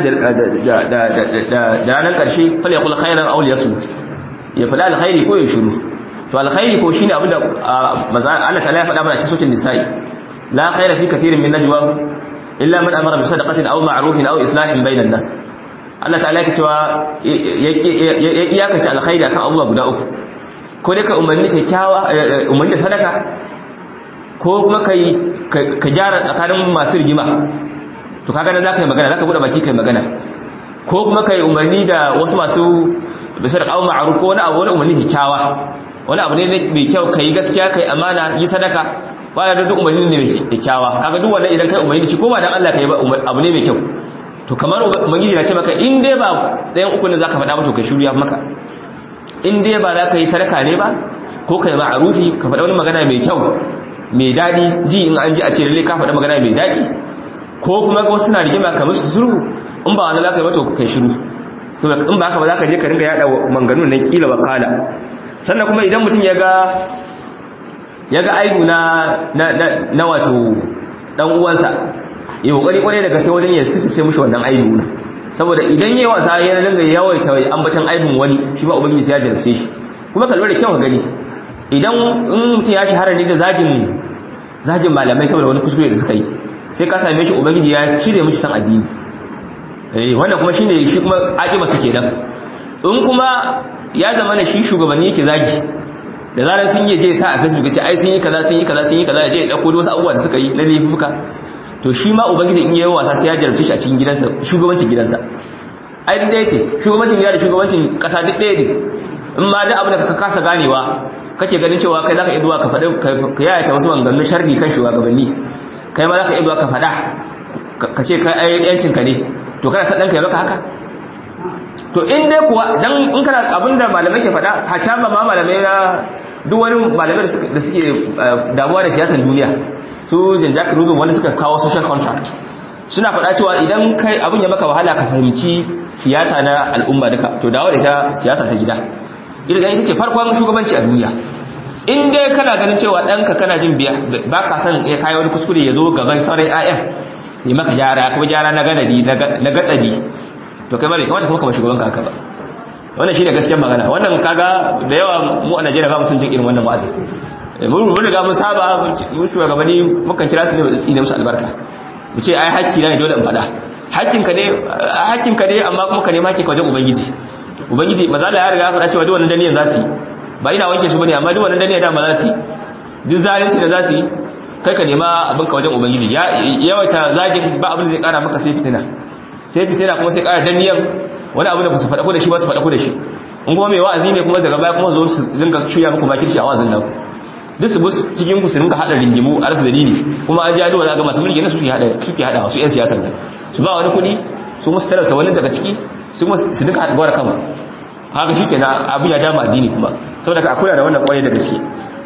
da ranar karshe fala yaqul khairan aw liyasmut ya fada alkhairi ko ya shiru to alkhairi ko shine abinda Allah ta'ala ya faɗa mana cikin suratul nisa'i la khaira fi kathirin min najwa illa man amara bi sadaqatin aw ma'rufin aw islahin bainan nas Allah ta'ala ya cewa ya iyakace alkhairi akan abubuwa guda uku ko dai ka umarni kyakkyawa umarni da sadaka ko kuma kai ka gyara tsakanin masu rigima to kaga nan zaka yi magana zaka bude baki kai magana ko kuma kai umarni da wasu masu bisa da kawo ma'aruf ko wani abu wani umarni kyakkyawa wani abu ne mai kyau kai gaskiya kai amana yi sadaka bayan da duk umarni ne mai kyakkyawa kaga duk wannan idan kai umarni da shi ko ba dan Allah kai ba abu ne mai kyau to kamar ubangiji na ce maka in dai ba ɗayan uku ne zaka faɗa ba to kai shuriya maka in dai ba za ka yi sadaka ne ba ko kai ma'arufi ka faɗa wani magana mai kyau mai daɗi ji in an ji a ce lalle ka faɗa magana mai daɗi ko kuma wasu suna rigima kamar su sulhu in ba wani za ka yi ba to kai shiru saboda in ba haka ba za ka je ka ringa yada manganun nan kila wa kala sannan kuma idan mutum ya ga ya ga aibu na na wato dan uwansa ya kokari kwarai daga sai wajen ya sai mushi wannan aibu na saboda idan yayi wasa ya ringa yawaita ambatan aibun wani shi ba ubangiji sai ya jarabce shi kuma kallo da kyau ka gani idan in mutum ya shahara ne da zagin zagin malamai saboda wani kuskure da suka yi sai ka same shi ubangiji ya cire mishi san addini eh wannan kuma shine shi kuma akiba su kenan in kuma ya zama ne shi shugabanni yake zagi da zarar sun yi je sa a facebook ce ai sun yi kaza sun yi kaza sun yi kaza ya je ya dauko wasu abubuwa da suka yi na laifuka to shi ma ubangiji in yayi wasa sai ya jarabce shi a cikin gidansa shugabancin gidansa ai duk ɗaya ce shugabancin gida da shugabancin ƙasa duk ɗaya ne in ma duk abin da ka kasa ganewa kake ganin cewa kai zaka iya zuwa ka faɗi ka yayata wasu maganganun sharri kan shugabanni kai ma zaka iya zuwa ka faɗa ka ce kai ai yancin ka ne to kana sa ɗanka ya maka haka to in dai kuwa dan in kana abinda malamai ke faɗa hatta ba ma malamai na duk wani malamai da suke damuwa da siyasar duniya su Jean-Jacques Rousseau wanda suka kawo social contract suna faɗa cewa idan kai abin ya maka wahala ka fahimci siyasa na al'umma duka to dawo da ita siyasa ta gida ita ita ce farkon shugabanci a duniya in dai kana ganin cewa ɗanka kana jin biya ba ka san ya kayi wani kuskure ya zo gaban sauran 'ya'yan ya maka gyara kuma gyara na ganadi na gatsadi to kai ma bai kamata kuma kamar shugaban ka haka ba wannan shine gaskiyar magana wannan kaga da yawa mu a Najeriya ba mu sun jin irin wannan wa'azi mun mun riga mun saba mun shugabanni mukan kira su ne da tsine musu albarka mu ce ai hakki na ne dole in faɗa hakkin ka ne hakkin ka ne amma kuma ka nemi hakki ka wajen ubangiji ubangiji maza Allah ya riga ya faɗa cewa duk wannan daniyan za su yi ba ina wanke su bane amma duk wannan daniyan da ma za su yi duk zalunci da za su yi kai ka nema abin ka wajen ubangiji ya yawaita zagin ba abin da zai kara maka sai fitina sai fitina kuma sai kara daniyan wani abu da ba su faɗa ko da shi ba su faɗa ko da shi in kuma mai wa'azi ne kuma daga baya kuma zo su dinga cuya muku makirci a wa'azin nan duk su bus cikin ku su dinga hada ringimu a rasa dalili kuma an ji aduwa za ga masu mulki ne suke hada suke hada su yan siyasar nan su ba wani kuɗi su musu talauta wani daga ciki su kuma su dinga haɗa gwara kanmu haka shi kenan abin ya dama addini kuma saboda ka akwai da wannan kwarai da gaske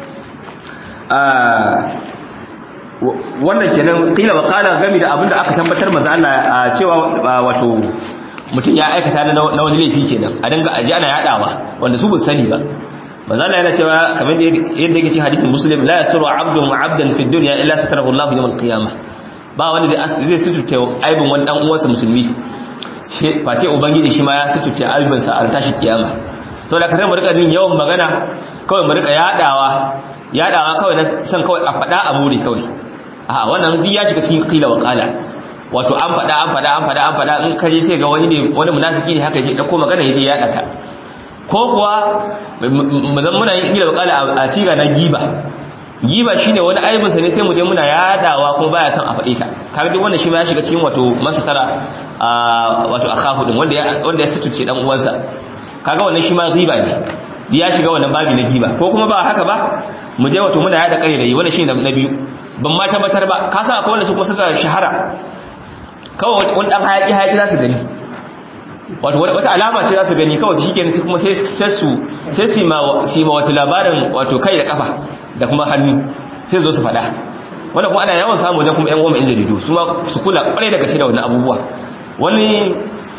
wannan kenan kila wa kala gami da abinda aka tabbatar maza Allah cewa wato mutum ya aikata na wani laifi kenan a dinga aji ana yadawa wanda su ba sani ba maza Allah yana cewa kamar yadda yake cikin hadisin muslim la yasru abdun wa abdan fi dunya illa satarahu Allah yawm al-qiyamah ba wani da zai sutuce aibin wani dan uwansa musulmi ba ce ubangiji shi ma ya sutuce aibin sa a tashi kiyama saboda kare mu rika jin yawan magana kawai mu rika yadawa yadawa kawai na san kawai a fada a muri kawai a wannan duk ya shiga cikin qila wa qala wato an fada an fada an fada an fada in kaje sai ga wani ne wani munafiki ne haka je dauko magana yaje ya daka ko kuwa mu zan muna yin qila wa qala a siga na giba giba shine wani aibin sa ne sai mu je muna yadawa kuma baya son a fade ta kaga duk wannan shi ma ya shiga cikin wato masatara wato akhahu din wanda ya wanda ya sutuce dan uwansa kaga wannan shi ma giba ne ya shiga wannan babi na giba ko kuma ba haka ba mu je wato muna yada kare da yi wannan shine na biyu ban ma tabbatar ba ka san akwai wanda su kuma suka shahara kawai wani dan hayaki hayaki za su gani wato wata alama ce za su gani kawai shi kenan kuma sai su sai su ma su ma wata labarin wato kai da kafa da kuma hannu sai zo su faɗa wanda kuma ana yawan samu wajen kuma yan goma in jaridu su ma su kula kwarai da gaske da wannan abubuwa wani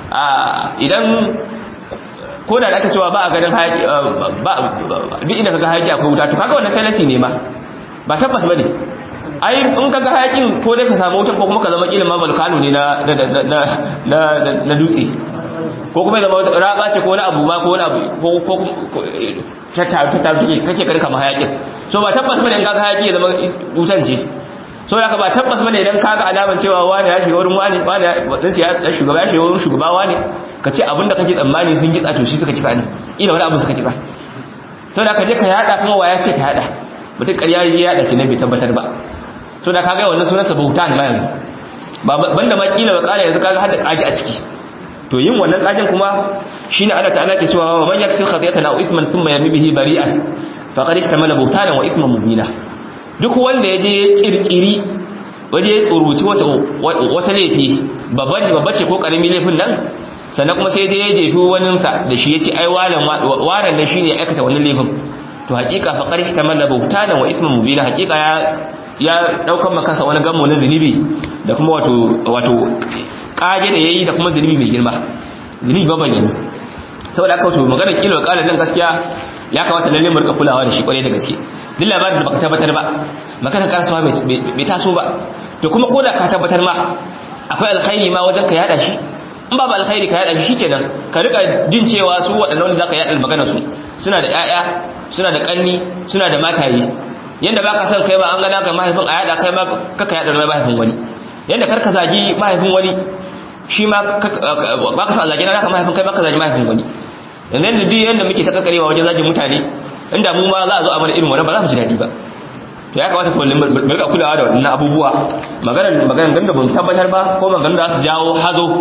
idan ko da aka cewa ba a ganin hayaki ba duk inda kaga hayaki akwai wuta to kaga wannan falasi ne ma ba tabbas bane ai in kaga hayakin ko dai ka samu wuta ko kuma ka zama kila ma balkano ne na na na na dutse ko kuma zama raba ce ko wani abu ma ko wani abu ko ko ta ta ta take kake karka ma hayakin so ba tabbas bane in kaga hayaki ya zama wutan ce so ya ka ba tabbas bane idan kaga alaman cewa wani ya shiga wurin wani wani din ya shugaba ya shiga wurin shugaba wani ka ce abinda kake tsammani sun kitsa to shi suka kitsa ne ina wani abu suka kitsa so da ka je ka yada kuma waya ce ka yada mutum ƙarya ya yada ki ne bai tabbatar ba so da kaga wannan sunansa bautan ma yanzu banda ma kila ba kala yanzu kaga har da kaji a ciki to yin wannan kajin kuma shine Allah ta'ala ke cewa man yaksir khati'atan aw ithman thumma yarmi bihi bari'an faqad ihtamala bawtanan wa ithman mubina duk wanda yaje ya kirkiri waje ya tsoruci wata wata laifi babba ce babba ce ko karami laifin nan sannan kuma sai je ya jefi wanin sa da shi yace ai walan waran nan shine ya aikata wannan laifin to hakika faqad ihtamala bawtanan wa ithman mubina hakika ya ya daukan makansa wani gammo na zunubi da kuma wato wato kage da yayi da kuma zunubi mai girma zunubi babban yanzu saboda aka wato magana kilo kala nan gaskiya ya kamata lalle mu rika kulawa da shi kwarai da gaske duk labarin da baka tabbatar ba magana karsuwa bai taso ba to kuma koda ka tabbatar ma akwai alkhairi ma wajen ka yada shi in babu alkhairi ka yada shi shikenan ka rika jin cewa su waɗannan wanda zaka yada magana su suna da ƴaƴa suna da kanni suna da mataye yanda baka son kai ba an gana ka mahaifin a yada kai ma kaka yada da mahaifin wani yanda karka zagi mahaifin wani shi ma baka son zagi na ka mahaifin kai baka zagi mahaifin wani yanzu da duk yanda muke ta kakarewa wajen zagin mutane inda mu ma za a zo a mana irin wannan ba za mu ji daɗi ba to ya kamata ku mu rika kulawa da wannan abubuwa maganar maganar ganda ban tabbatar ba ko maganar da su jawo hazo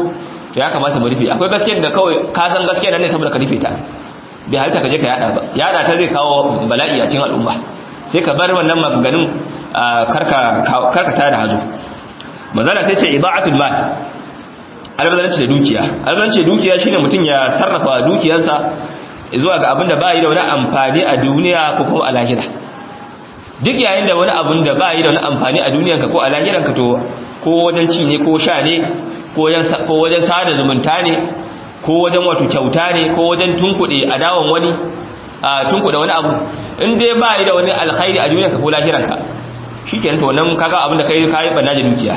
to ya kamata mu rufe akwai gaskiyar da kawai ka san gaskiyar nan ne saboda ka rufe ta bai halitta ka je ka yada ba yada ta zai kawo bala'i a cikin al'umma sai ka bar wannan maganganun karka karka tare da hazo manzala sai ce ida'atul mal albazaranci da dukiya albazaranci da dukiya shine mutum ya sarrafa dukiyarsa zuwa ga abin da ba yi da wani amfani a duniya ko kuma a lahira duk yayin da wani abin da ba yi da wani amfani a duniyanka ko a lahiranka to ko wajen ci ne ko sha ne ko wajen sada zumunta ne ko wajen wato kyauta ne ko wajen tunkuɗe a dawon wani a tunkuɗe wani abu in dai ba yi da wani alkhairi a duniyanka ko lahiranka shi ke to nan kaga abin da kai kayi banna da dukiya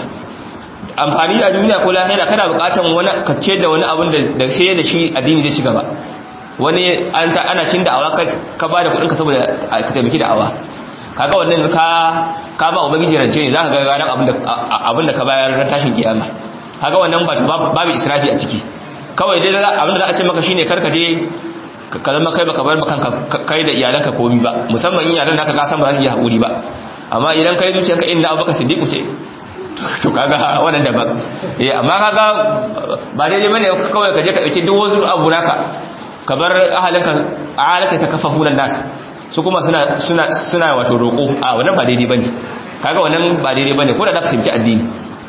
amfani a duniya ko lahira kana buƙatar wani kacce da wani abin da sai da shi addini zai ci gaba wani ana cin da'awa ka ba da kuɗinka saboda ka taimaki da'awa kaga wannan ka ka ba ubangiji rance ne zaka ga ranar abin da abin da ka bayar ran tashin kiyama kaga wannan ba babu israfi a ciki kawai dai abin da za a ce maka shine karka je ka zama kai baka bar maka kai da iyalanka komi ba musamman in iyalan naka ka san ba za su yi hakuri ba amma idan kai zuciyarka inda abubakar siddiq ce to kaga wannan daban eh amma kaga ba daidai bane kawai ka je ka dauki duk wasu abu naka ka bar ahalinka alaka ta kafafunan nas su kuma suna suna suna wato roko a wannan ba daidai bane kaga wannan ba daidai bane ko da zaka taimaki addini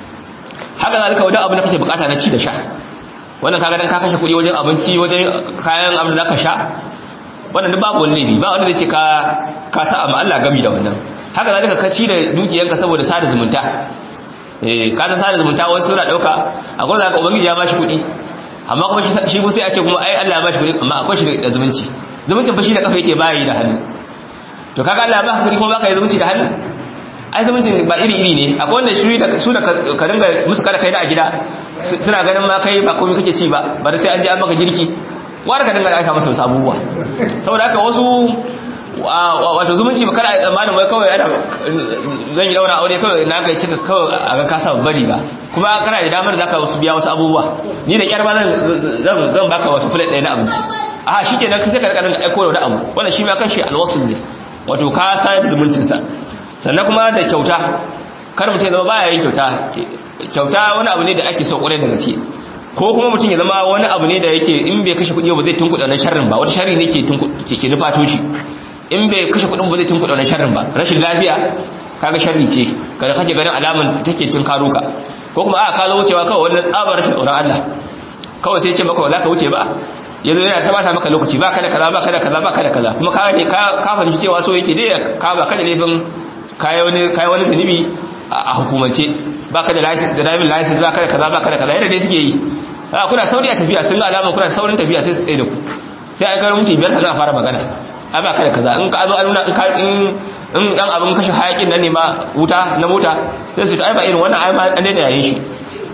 haka zalika wajen abin da kake bukata na ci da sha wannan kaga dan ka kashe kuɗi wajen abinci wajen kayan abin da zaka sha wannan duk babu wani laifi ba wanda zai ce ka ka sa amma Allah gami da wannan haka zalika ka ci da dukiyanka saboda sada zumunta eh ka san sada zumunta wani suna dauka akwai zaka ubangiji ya bashi kuɗi amma kuma shi ko sai a ce kuma ai Allah ya bashi kuɗi amma akwai shi da zumunci zumuncin fa shi da kafa yake bayi da hannu to kaga Allah ya baka kuɗi kuma baka yi zumunci da hannu ai zumuncin ba iri iri ne akwai wanda shi da su da ka dinga musu kada kai da a gida suna ganin ma kai ba komai kake ci ba bari sai an je an maka girki wanda ka dinga aika masa wasu abubuwa saboda haka wasu wato zumunci ba kada a tsammanin wai kawai ana zan yi daura aure kawai na ga cika kawai a ga kasa bari ba kuma kana da damar zaka wasu biya wasu abubuwa ni da kyar ba zan zan baka wasu plate ɗaya na abinci a shi ke nan sai ka rika dinga aiko da abu wanda shi ma kanshi alwasul ne wato ka sayar zumuncin sa sannan kuma da kyauta kar mutum ya zama baya yin kyauta kyauta wani abu ne da ake so kwarai da gaske ko kuma mutum ya zama wani abu ne da yake in bai kashe kuɗi ba zai tunkuɗa na sharrin ba wata sharri ne ke ke nufato shi in bai kashe kuɗin ba zai tunkuɗa na sharrin ba rashin lafiya kaga sharri ce kada kake ganin alaman take tun karo ka ko kuma a ka zo wucewa kawai wannan tsabar rashin tsoron Allah kawai sai ce maka za ka wuce ba yanzu yana ta bata maka lokaci ba kada kaza ba kada kaza ba kada kaza kuma ka ne ka fahimci cewa so yake dai ka ba kada laifin kai wani kai wani zunubi a hukumance ba kada license da driving license ba kada kaza ba kada kaza yadda dai suke yi a kuna sauri a tafiya sun ga alama kuna saurin tafiya sai su tsaye da ku sai ai karin minti biyar sannan a fara magana ai ba kada kaza in ka zo an nuna in ka in in dan abin kashe hayakin nan ne ma wuta na mota sai su ai ba irin wannan ai ma an daina yayin shi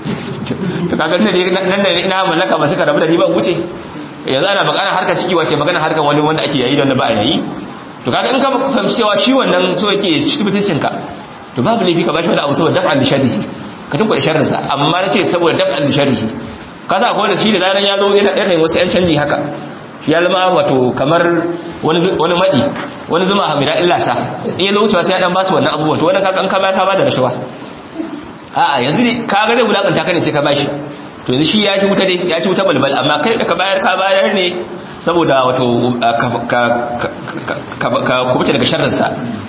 to kaga nan da ina mallaka ba suka rabu da ni ba wuce yanzu ana magana harkar ciki wace magana harkar wani wanda ake yayi da wanda ba a yayi to kaga in ka fahimci cewa shi wannan so yake ci mutuncin ka to babu laifi ka bashi wani abu saboda daf'an sharrihi ka tunku da sharrin sa amma na ce saboda daf'an sharrihi ka sa ko wanda shi da zaran ya zo yana ɗaya wasu yan canji haka shi ya zama wato kamar wani wani madi wani zuma hamida illa sa in ya zo wucewa sai ya dan basu wannan abubuwan to wannan kaga an ka bayar ka bada rashawa a'a yanzu kaga zai wulakanta ka ne sai ka bashi to yanzu shi ya ci wuta dai ya ci wuta balbal amma kai da ka bayar ka bayar ne saboda wato ka kubuta daga sharrinsa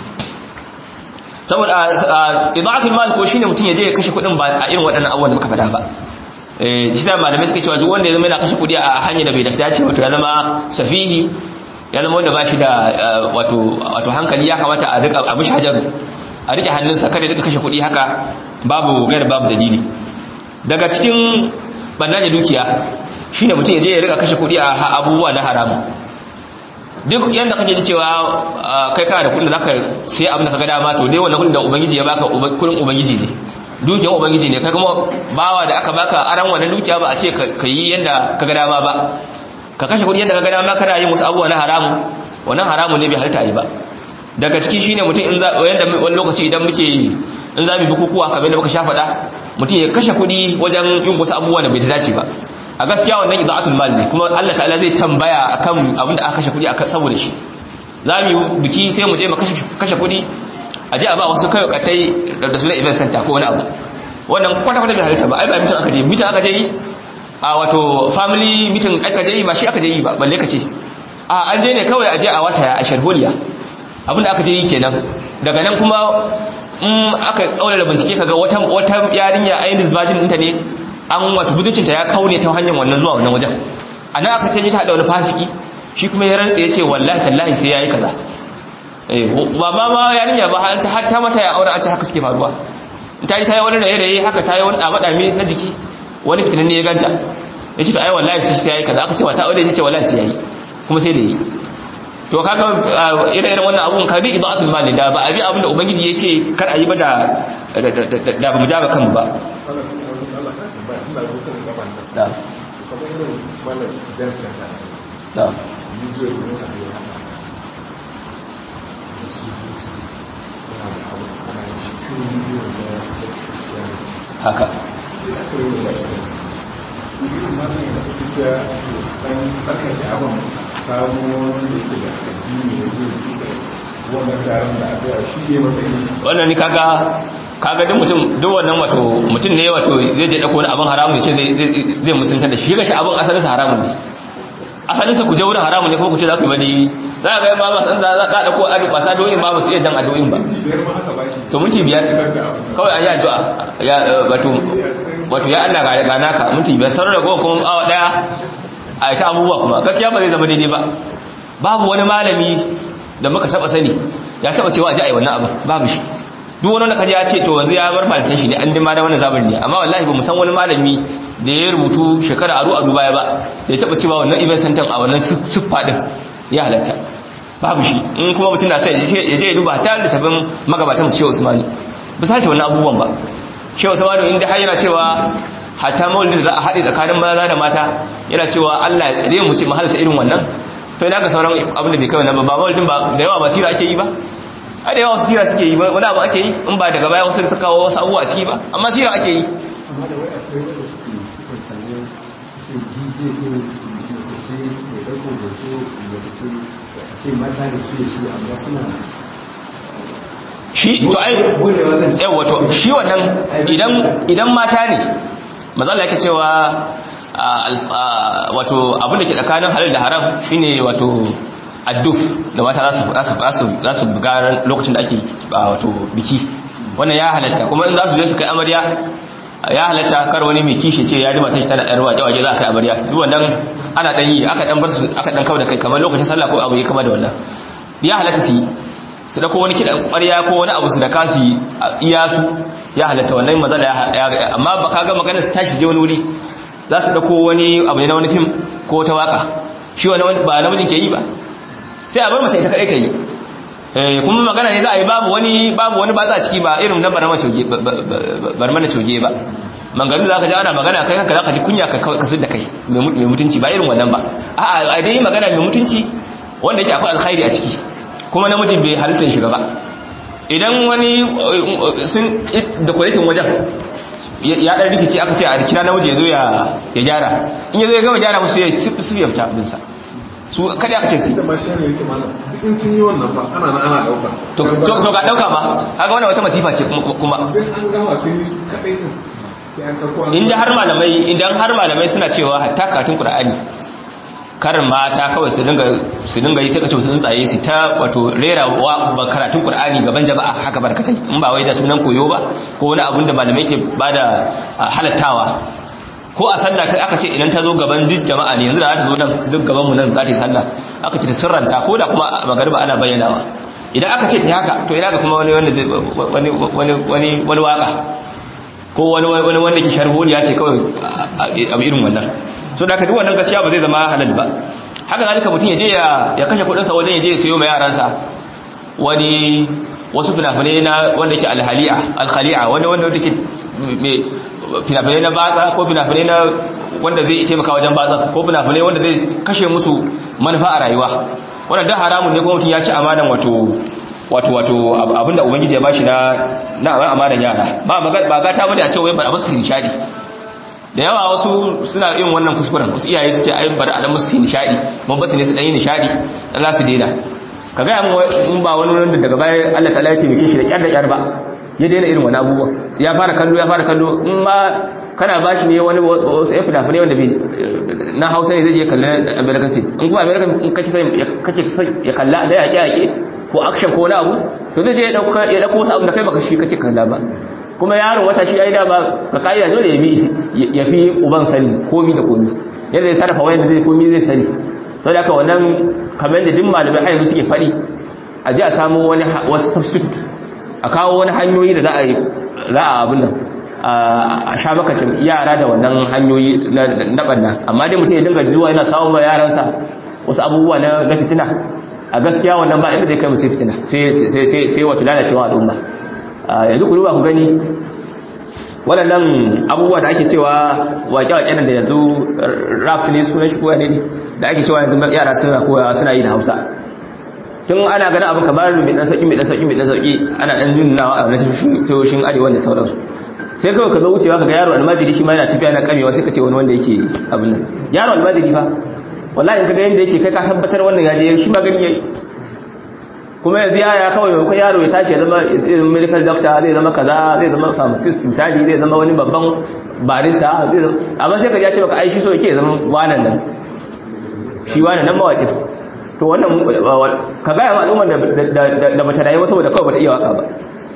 saboda idaatul mal ko shine mutum ya je ya kashe kuɗin ba a irin waɗannan abubuwan da muka faɗa ba eh shi sa malamai suka cewa duk wanda ya zama yana kashe kuɗi a hanyar da bai dace ce wato ya zama safihi ya zama wanda ba shi da wato wato hankali ya kamata a rika abu shajaru a rike hannunsa kada ya rika kashe kuɗi haka babu gaira babu dalili daga cikin banna da dukiya shine mutum ya je ya rika kashe kudi a abubuwa na haramu duk yanda kake ji cewa kai kana da kudin da zaka sai abin da kaga dama to dai wannan kudin da ubangiji ya baka kudin ubangiji ne dukiyar ubangiji ne kai kuma bawa da aka baka aran wannan dukiya ba a ce ka yi yanda kaga dama ba ka kashe kudi yanda kaga dama kana yin wasu abubuwa na haramu wannan haramu ne bai halitta yi ba daga ciki shine mutum in za yanda wani lokaci idan muke in za mu bukukuwa kamar da muka sha faɗa mutum ya kashe kuɗi wajen yin wasu abubuwa da bai dace ba a gaskiya wannan idaatul mal ne kuma Allah ta'ala zai tambaya akan abin da aka kashe kuɗi akan saboda shi za mu yi biki sai mu je mu kashe kuɗi a je a ba wasu kai katai da sunan event center ko wani abu wannan kwata kwata bai halitta ba ai ba mutum aka je mutum aka je yi a wato family meeting aka je yi ba shi aka je yi ba balle ka ce a an je ne kawai a je a wata a sharholiya abinda aka je yi kenan daga nan kuma in aka kaura da bincike kaga wata wata yarinya ainihin virgin ɗinta ne an wato buducinta ya kaune ta hanyar wannan zuwa wannan wajen a nan aka ce ta da wani fasiki shi kuma ya rantsa ya ce wallahi tallahi sai ya yi kaza ba ma ma yarinya ba har ta mata ya aure a ce haka suke faruwa ta yi ta yi wani raye-raye haka ta yi wani ɗame na jiki wani fitinan ne ya ganta ya ce to ai wallahi sai ya yi kaza aka ce wata aure ya ce wallahi sai ya yi kuma sai da yi to kaga ire-iren wannan abun ka bi ibatul mali da ba abi abin da ubangiji ya ce kar a yi ba da da ba mu jaba kanmu ba da da haka wannan ni kaga kaga duk mutum duk wannan wato mutum ne wato zai je dauko wani abin haramun ya ce zai musulunta da shi gashi abin asalin sa haramun ne asalin sa ku je wurin haramun ne kuma ku ce za ku yi bane za ka ga ba ma san za ka dauko adu ba sa doyin ba ba su iya jan adoyin ba to minti biyar kawai an yi addu'a ya wato wato ya Allah ga ga naka minti biyar sauran da kuma awa daya a ta abubuwa kuma gaskiya ba zai zama daidai ba babu wani malami da muka taba sani ya taba cewa a ji a yi wannan abin babu shi duk wani kaji ya ce to yanzu ya bar malatan shi ne an dima da wannan zabin ne amma wallahi ba mu san wani malami da ya rubutu shekara aru a baya ba da ya taba cewa wannan event center a wannan siffa din ya halatta babu shi in kuma mutum na sai ya je ya duba ta da tabin magabatan su Shehu Usmani ba sa ta wannan abubuwan ba Shehu Usmani inda har yana cewa hatta maulidin za a haɗe tsakanin maza da mata yana cewa Allah ya tsare mu ce mu halarta irin wannan to ina ga sauran abin da bai kai wannan ba ba maulidin ba da yawa ba sira ake yi ba a da yawa sira suke yi wani abu ake yi in ba daga baya wasu suka kawo wasu abubuwa a ciki ba amma sira ake yi amma da wai akwai wanda suke suka sanya sai jije ko mace ce mai ɗaukar hoto mace ce ce mata da su da su amma suna shi to ai yawa to shi wannan idan idan mata ne mazalla yake cewa wato abin da ke tsakanin halal da haram shine wato adduf da mata za su buga lokacin da ake wato biki wannan ya halatta kuma in za su je su kai amarya ya halatta kar wani mai kishi ce ya ji matan shi tana ɗan waje waje za a kai amarya duk wannan ana ɗan yi aka ɗan bar su aka ɗan kawo da kai kamar lokacin sallah ko abu ya kama da wannan ya halatta su yi su dako wani kiɗan ƙwarya ko wani abu su da kasu iya su ya halatta wannan matsala ya amma ba ka ga maganar su tashi je wani wuri za su dako wani abu ne na wani fim ko wata waka shi wani ba namijin ke yi ba sai a bar mace ita kadai ta yi kuma magana ne za a yi babu wani babu wani batsa ciki ba irin na barma coge barma coge ba mangarin da zaka ji ana magana kai kanka zaka ji kunya ka kasar da kai mai mutunci ba irin wannan ba a'a a dai magana mai mutunci wanda yake akwai alkhairi a ciki kuma namijin bai halittar shiga ba idan wani sun da kwalitin wajen ya dan rikici aka ce a kira namiji ya zo ya gyara in ya zo ya gama gyara musu ya su ya fita abinsa su kada aka ce su da mashi ne yake mana duk in sun yi wannan ba ana nan ana dauka to to ga dauka ba kaga wannan wata masifa ce kuma idan an gama sun yi kadai din sai an dauko inda har malamai idan har malamai suna cewa hatta katun qur'ani karin mata kawai su dinga su dinga yi sai kace su tsaye su ta wato rera wa karatun qur'ani gaban jama'a haka barkatai in ba wai da sunan koyo ba ko wani abun da malamai ke bada halattawa ko a sallah ta aka ce idan ta zo gaban duk jama'a ne yanzu da za ta zo nan duk gaban mu nan za ta yi sallah aka ce ta sirranta ko da kuma magariba ana bayyanawa idan aka ce ta haka to ina ga kuma wani wani wani wani wani waka ko wani wani wanda ke sharholi ya ce kawai abu irin wannan so da aka duk wannan gaskiya ba zai zama halal ba haka zalika mutum ya je ya kashe kudin sa wajen ya je ya sayo mai yaransa wani wasu fina-finai na wanda yake alhali'a alkhali'a wanda wanda yake fina-finai na batsa ko fina-finai na wanda zai taimaka wajen batsa ko fina-finai wanda zai kashe musu manufa a rayuwa wannan da haramun ne kuma mutum ya ci amanan wato wato wato abinda ubangiji ya bashi na na amanan yara ba ba gata bane a ce wai ba su nishadi da yawa wasu suna yin wannan kuskuren wasu iyaye su ce ai bari a dan musu nishadi mun basu ne su dan yi nishadi dan za su daina ka ga mun in ba wani wanda daga baya Allah ta'ala ya taimake shi da kyar da kyar ba ya daina irin wani abubuwa ya fara kallo ya fara kallo in ma kana ba shi ne wani wasu ya fina wanda na hausa ne zai je kallon american film in kuma american in kake sai ya kalla da yaƙe yaƙe ko action ko wani abu to zai je ya ɗauko wasu abu da kai baka shi kake kalla ba kuma yaron wata shi ai da ba ka ka'ida dole ya bi ya fi uban sani komi da komi yadda zai sarrafa wayan da zai komi zai sani sau da aka wannan kamar da duk malamai haihu suke faɗi a ji a samu wani wasu substitute a kawo wani hanyoyi da za a yi za a abin nan a sha makacin yara da wannan hanyoyi na ɓanna amma dai mutum ya dinga zuwa yana samun ma yaransa wasu abubuwa na fitina a gaskiya wannan ba inda zai kai musu fitina sai wato lalacewa al'umma yanzu ku duba ku gani waɗannan abubuwa da ake cewa waƙe-waƙe nan da yanzu rap ne sunan shi koya ne da ake cewa yanzu yara suna koya suna yi da hausa tun ana ganin abin kamar mai ɗan sauƙi mai ɗan sauƙi mai ɗan sauƙi ana ɗan nunawa a wani tashoshin arewa da sauransu sai kawai ka zo wucewa ka ga yaro almajiri shi ma yana tafiya na kamewa sai ka ce wani wanda yake abin nan yaro almajiri fa wallahi in ka ga yanda yake kai ka tabbatar wannan yaje shi ma gani yayi kuma yanzu yaya kawai maimakon yaro ya tashi ya zama medical doctor zai zama kaza zai zama pharmacist misali zai zama wani babban barista zai zama amma sai ka ya ce baka ai shi so yake zama wanan nan shi wanan nan mawaƙi to wannan ka gaya ma al'ummar da bata rayuwa saboda kawai bata iya waka ba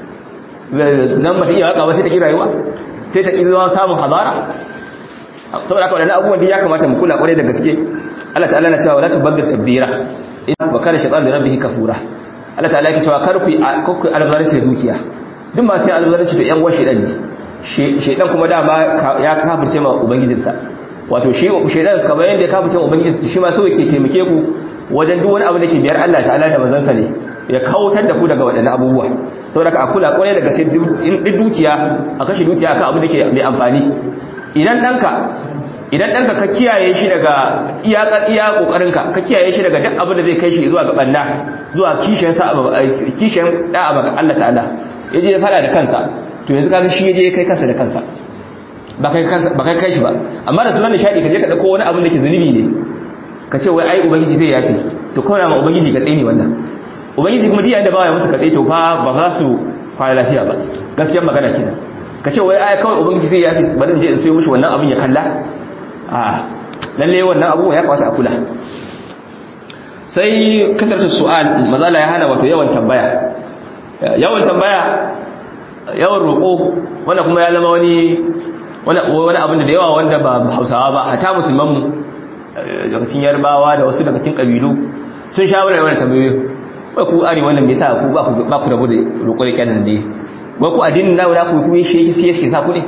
nan bata iya waka ba sai ta ki rayuwa sai ta ki zuwa samun hazara saboda haka wadannan abubuwan da ya kamata mu kula kwarai da gaske Allah ta'ala na cewa wala tubaddil tabdira wa kana shaytan li rabbihi kafura Allah ta'ala yake cewa kar ku ku albaranci da dukiya duk ma sai albaranci da yan uwan shedan ne shedan kuma dama ya kafirce ma ubangijinsa wato shi shedan kamar yanda ya kafirce ma ubangijinsa shi ma so yake taimake ku wajen duk wani abu da ke biyar Allah ta'ala da manzansa ne ya kautar da ku daga waɗannan abubuwa saboda ka kula kwarai daga sai in dukiya a kashe dukiya akan abu da ke mai amfani idan danka idan danka ka kiyaye shi daga iyakar iya kokarinka ka kiyaye shi daga duk abin da zai kai shi zuwa ga banna zuwa kishin sa kishin da abu Allah ta'ala yaje ya fara da kansa to yanzu kaga shi yaje kai kansa da kansa ba kai kansa ba kai kai shi ba amma da sunan nishadi ka je ka dauko wani abin da ke zunubi ne ka ce wai ai ubangiji zai yafi to kawai ma ubangiji ka tsene wannan ubangiji kuma diya da ba ya musu ka to fa ba za su fara lafiya ba gaskiyar magana kenan ka ce wai ai kawai ubangiji zai yafi bari in je in sayo mishi wannan abin ya kalla a lalle wannan abubuwa ya kawata a kula sai kasarta su'al mazala ya hana wato yawan tambaya yawan tambaya yawan roƙo wanda kuma ya zama wani wani abin da yawa wanda ba hausawa ba hata musulmanmu daga cikin yarbawa da wasu daga cikin ƙabilu sun sha wani yawan tambayoyi wai ku are wannan me yasa ku ba ku ba ku rabu da roƙo da kyanan ne wai ku addinin nawo na ku ku shi yake sai yake sa ku ne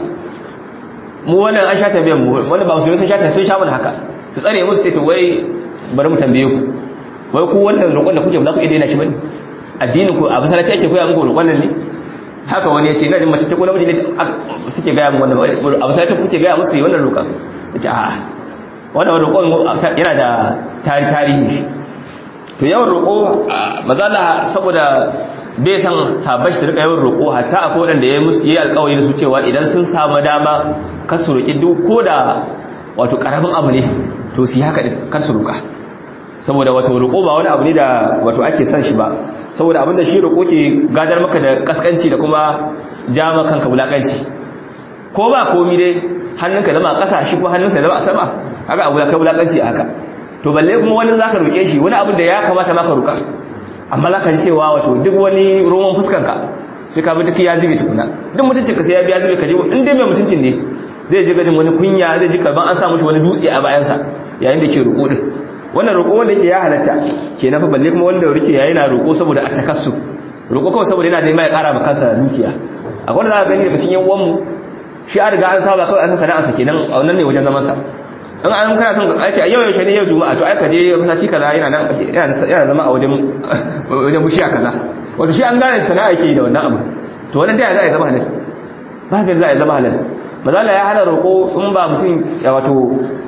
mu wannan an sha tambayan mu wanda ba musulmi sun sha sun sha mana haka su tsare mu sai to wai bari mu tambaye ku wai ku wannan roƙon da kuke ba za ku iya daina shi bane addinin ku a masallaci ake koya muku roƙon nan ne haka wani ya ce ina jin mace ce ko namiji ne suke gaya mu wannan a masallaci kuke gaya musu wannan roƙon ya ce a'a wannan roƙon yana da tarihi shi to yawan roƙo mazala saboda bai san sabon shi rika yawan roƙo hatta akwai wadanda ya yi alƙawari da su cewa idan sun samu dama kar su roƙi duk ko da wato ƙaramin abu ne to su yi haka ɗin kar su roƙa saboda wato roƙo ba wani abu ne da wato ake son shi ba saboda abinda shi roƙo ke gadar maka da kaskanci da kuma jama kanka wulaƙanci ko ba komi dai hannunka zama a ƙasa shi kuma hannunsa zama a sama haka abu da kai wulaƙanci a haka to balle kuma wani zaka roke shi wani abin da ya kamata maka roka amma zaka ji cewa wato duk wani roman fuskanka sai ka bi duk ya zube tukuna duk mutuncin ka sai ya biya zube ka ji in dai mai mutuncin ne zai ji gajin wani kunya zai ji karban an sa mishi wani dutse a bayansa yayin da ke roko din wannan roko wanda yake ya halatta kenan fa balle kuma wanda rike yayi na roko saboda atakassu roko kawai saboda yana da mai ƙara maka kansa dukiya akwai wanda zaka gani daga cikin yan uwanmu shi an riga an saba kawai an sana'arsa kenan a wannan ne wajen zaman sa in an kana son a ce a yau yaushe ne yau juma'a to ai ka je masallaci kaza yana nan yana zama a wajen wajen bushiya kaza wato shi an gane sana'a yake da wannan abu to wannan dai za a zama halal ba bai za a zama halal mazala ya hana roƙo in ba mutum wato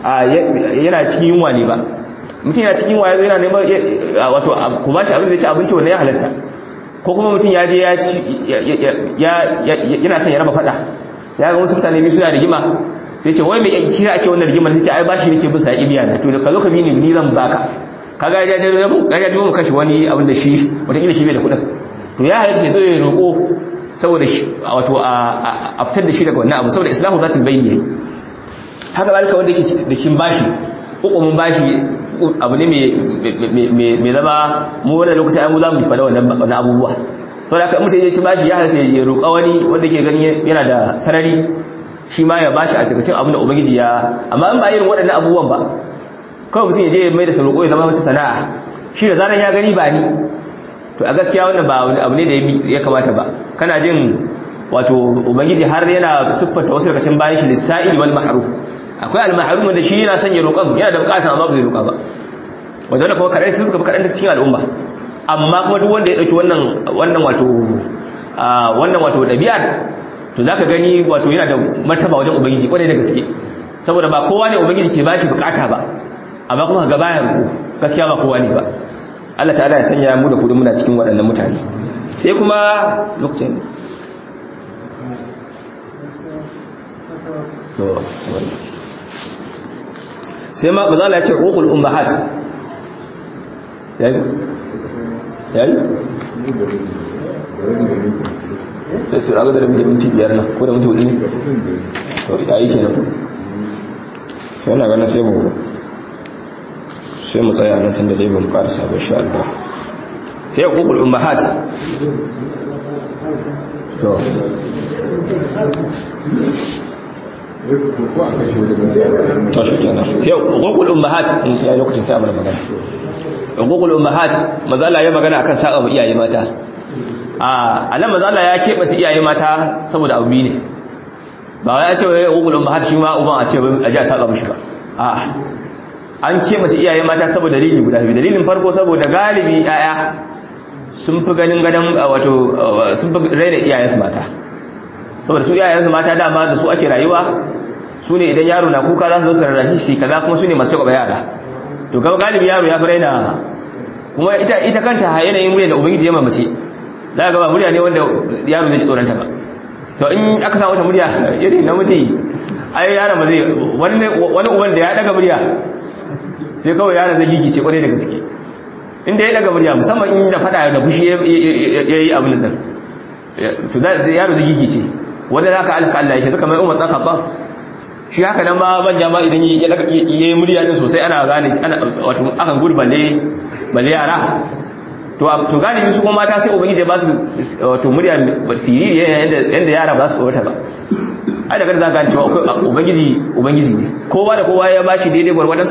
yana cikin yunwa ne ba mutum yana cikin yunwa yana neman wato ku ba shi abin da ya ci abinci wannan ya halatta ko kuma mutum ya je ya ci yana son ya raba fada ya ga wasu mutane biyu suna rigima sai ce wai mai kira ake wannan rigimar sai ce ai bashi nake bin sa ya biya na to da ka zo ka bi ni ni zan baka kaga ya je mu kaga mu kashi wani abin da shi wata kila shi bai da kudin to ya halatta sai zo ya roko saboda wato a fitar da shi daga wannan abu saboda islahu zatul bayni haka zalika wanda yake da shin bashi hukumin bashi abu ne mai zama mu wannan lokaci ai mu za mu fada wannan abubuwa saboda haka mutum ya ci bashi ya halatta ya roƙa wani wanda ke gani yana da sarari shi ma ya bashi a cikin abin da ubangiji ya amma in ba irin waɗannan abubuwan ba kawai mutum ya je mai da roƙo ya zama wata sana'a shi da zaran ya gani ba ni to a gaskiya wannan ba abu ne da ya kamata ba kana jin wato ubangiji har yana siffanta wasu daga cikin bayan shi lissa'il wal mahrum akwai al mahrum wanda shi yana son ya roƙa yana da buƙatar amma ba zai roƙa ba wanda kuma kaɗai su suka fi kaɗan da cikin al'umma amma kuma duk wanda ya ɗauki wannan wannan wato wannan wato ɗabi'ar to zaka gani wato yana da martaba wajen ubangiji kwarai da gaske saboda ba kowa ne ubangiji ke bashi bukata ba amma kuma ga bayan ku gaskiya ba kowa ne ba Allah ta'ala ya sanya mu da kudin muna cikin waɗannan mutane sai kuma lokacin sai ma bazala ya ce uqul ummahat yayi yayi sai su raga da minti biyar nan ko da minti hudu ne to yayi kenan sai na ganin sai mu sai mu tsaya nan tunda dai ban fara sabon sha Allah sai ya kukul ummahat to to shi kenan sai kukul ummahat in ya lokacin sai amana magana kukul ummahat mazala ya magana akan saka mu iyaye mata a anan mazala ya kebata iyaye mata saboda abu ne ba wai ya ce wai kukul ummahat shi ma uban a ce a ji a saka mishi ba a'a an ce mace iyaye mata saboda dalili guda biyu dalilin farko saboda galibi yaya sun fi ganin ganin wato sun fi raina iyayensu mata saboda su iyayensu mata dama da su ake rayuwa su ne idan yaro na kuka za su zo su rarrashi shi kaza kuma su ne masu kwaba yara to gaba galibi yaro ya fi raina kuma ita ita kanta yanayin murya da ubangiji ya mamace za ga ba murya ne wanda yaro zai ji tsoronta ba to in aka samu wata murya irin namiji ai yaron ba zai wani uban da ya daga murya sai kawai yaron zai gigice kwarai da gaske inda ya daga murya musamman in da fada da fushi ya yi abin da to da yaro zai gigice wanda za ka alka Allah ya shi zaka mai umar ɗan khattab shi haka nan ma ban jama idan ya yi murya din sosai ana gane wato akan gudu balle balle yara to to galibi su kuma mata sai ubangiji ba su wato murya siriri yanda yara ba su tsota ba ai daga za ka gane cewa ubangiji ubangiji ne kowa da kowa ya bashi daidai gwargwadonsa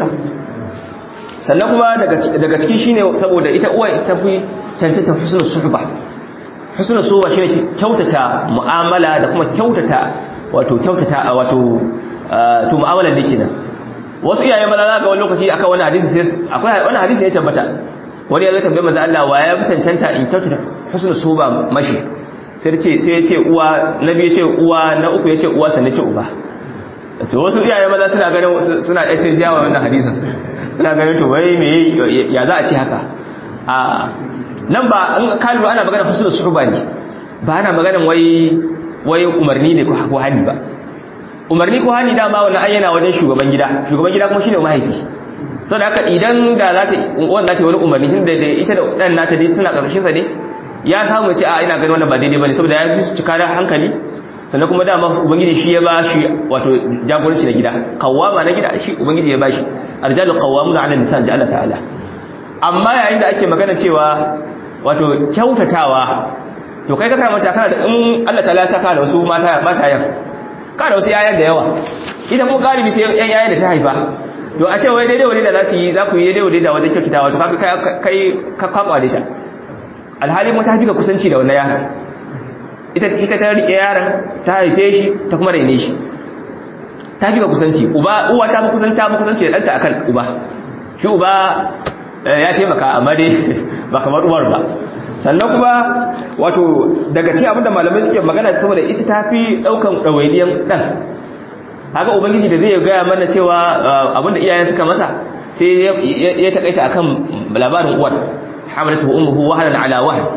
sannan kuma daga ciki shine saboda ita uwa ita fi cancanta husnul suhba husnul suhba shine kyautata mu'amala da kuma kyautata wato kyautata wato to mu'amalar da kenan wasu iyaye maza za ga wani lokaci aka wani hadisi sai akwai wani hadisi ya tabbata wani ya zo tambaye manzo Allah wa ya cancanta in kyautata husnul suhba mashi sai ya ce sai ya ce uwa nabi ya ce uwa na uku ya ce uwa sannan ce uba sai wasu iyaye maza suna ganin suna ɗaya jawa wannan hadisin suna ganin to wai me ya za a ce haka a nan ba an kalu ana magana husnul suhba ne ba ana magana wai wai umarni ne ko hani ba umarni ko hani dama wannan ayyana wajen shugaban gida shugaban gida kuma shine mahaifi sau da haka idan da za ta wanda ta wani umarni tun da ita da ɗan nata dai suna ƙarshen sa ne ya samu ce a ina ganin wannan ba daidai bane saboda ya fi su cika da hankali sannan kuma dama ubangiji shi ya ba shi wato jagoranci na gida kawwama na gida shi ubangiji ya ba shi arjalu qawwamuna 'ala nisan da Allah ta'ala amma yayin da ake magana cewa wato kyautatawa to kai ka karanta kana da in Allah ta'ala ya saka da wasu mata mata yan ka da wasu yayan da yawa ita kuma galibi sai yan yayan da ta haifa to a ce wai daidai wani da za su yi za ku yi daidai wani da wajen kyautatawa to kai kai ka kwakwa da ta alhali mu ta fi ka kusanci da wannan yaran ita ita ta rike yaron ta haife shi ta kuma raine shi ta fi ka kusanci uba uwa ta fi kusanta fi kusanci da ɗanta akan uba shi uba ya taimaka amma dai ba kamar uwar ba sannan kuma wato daga ci abinda malamai suke magana saboda ita ta fi ɗaukan ɗawainiyan ɗan haka ubangiji da zai gaya mana cewa abinda iyayen suka masa sai ya taƙaita akan labarin uwar hamalatu ummuhu wahalan ala wahal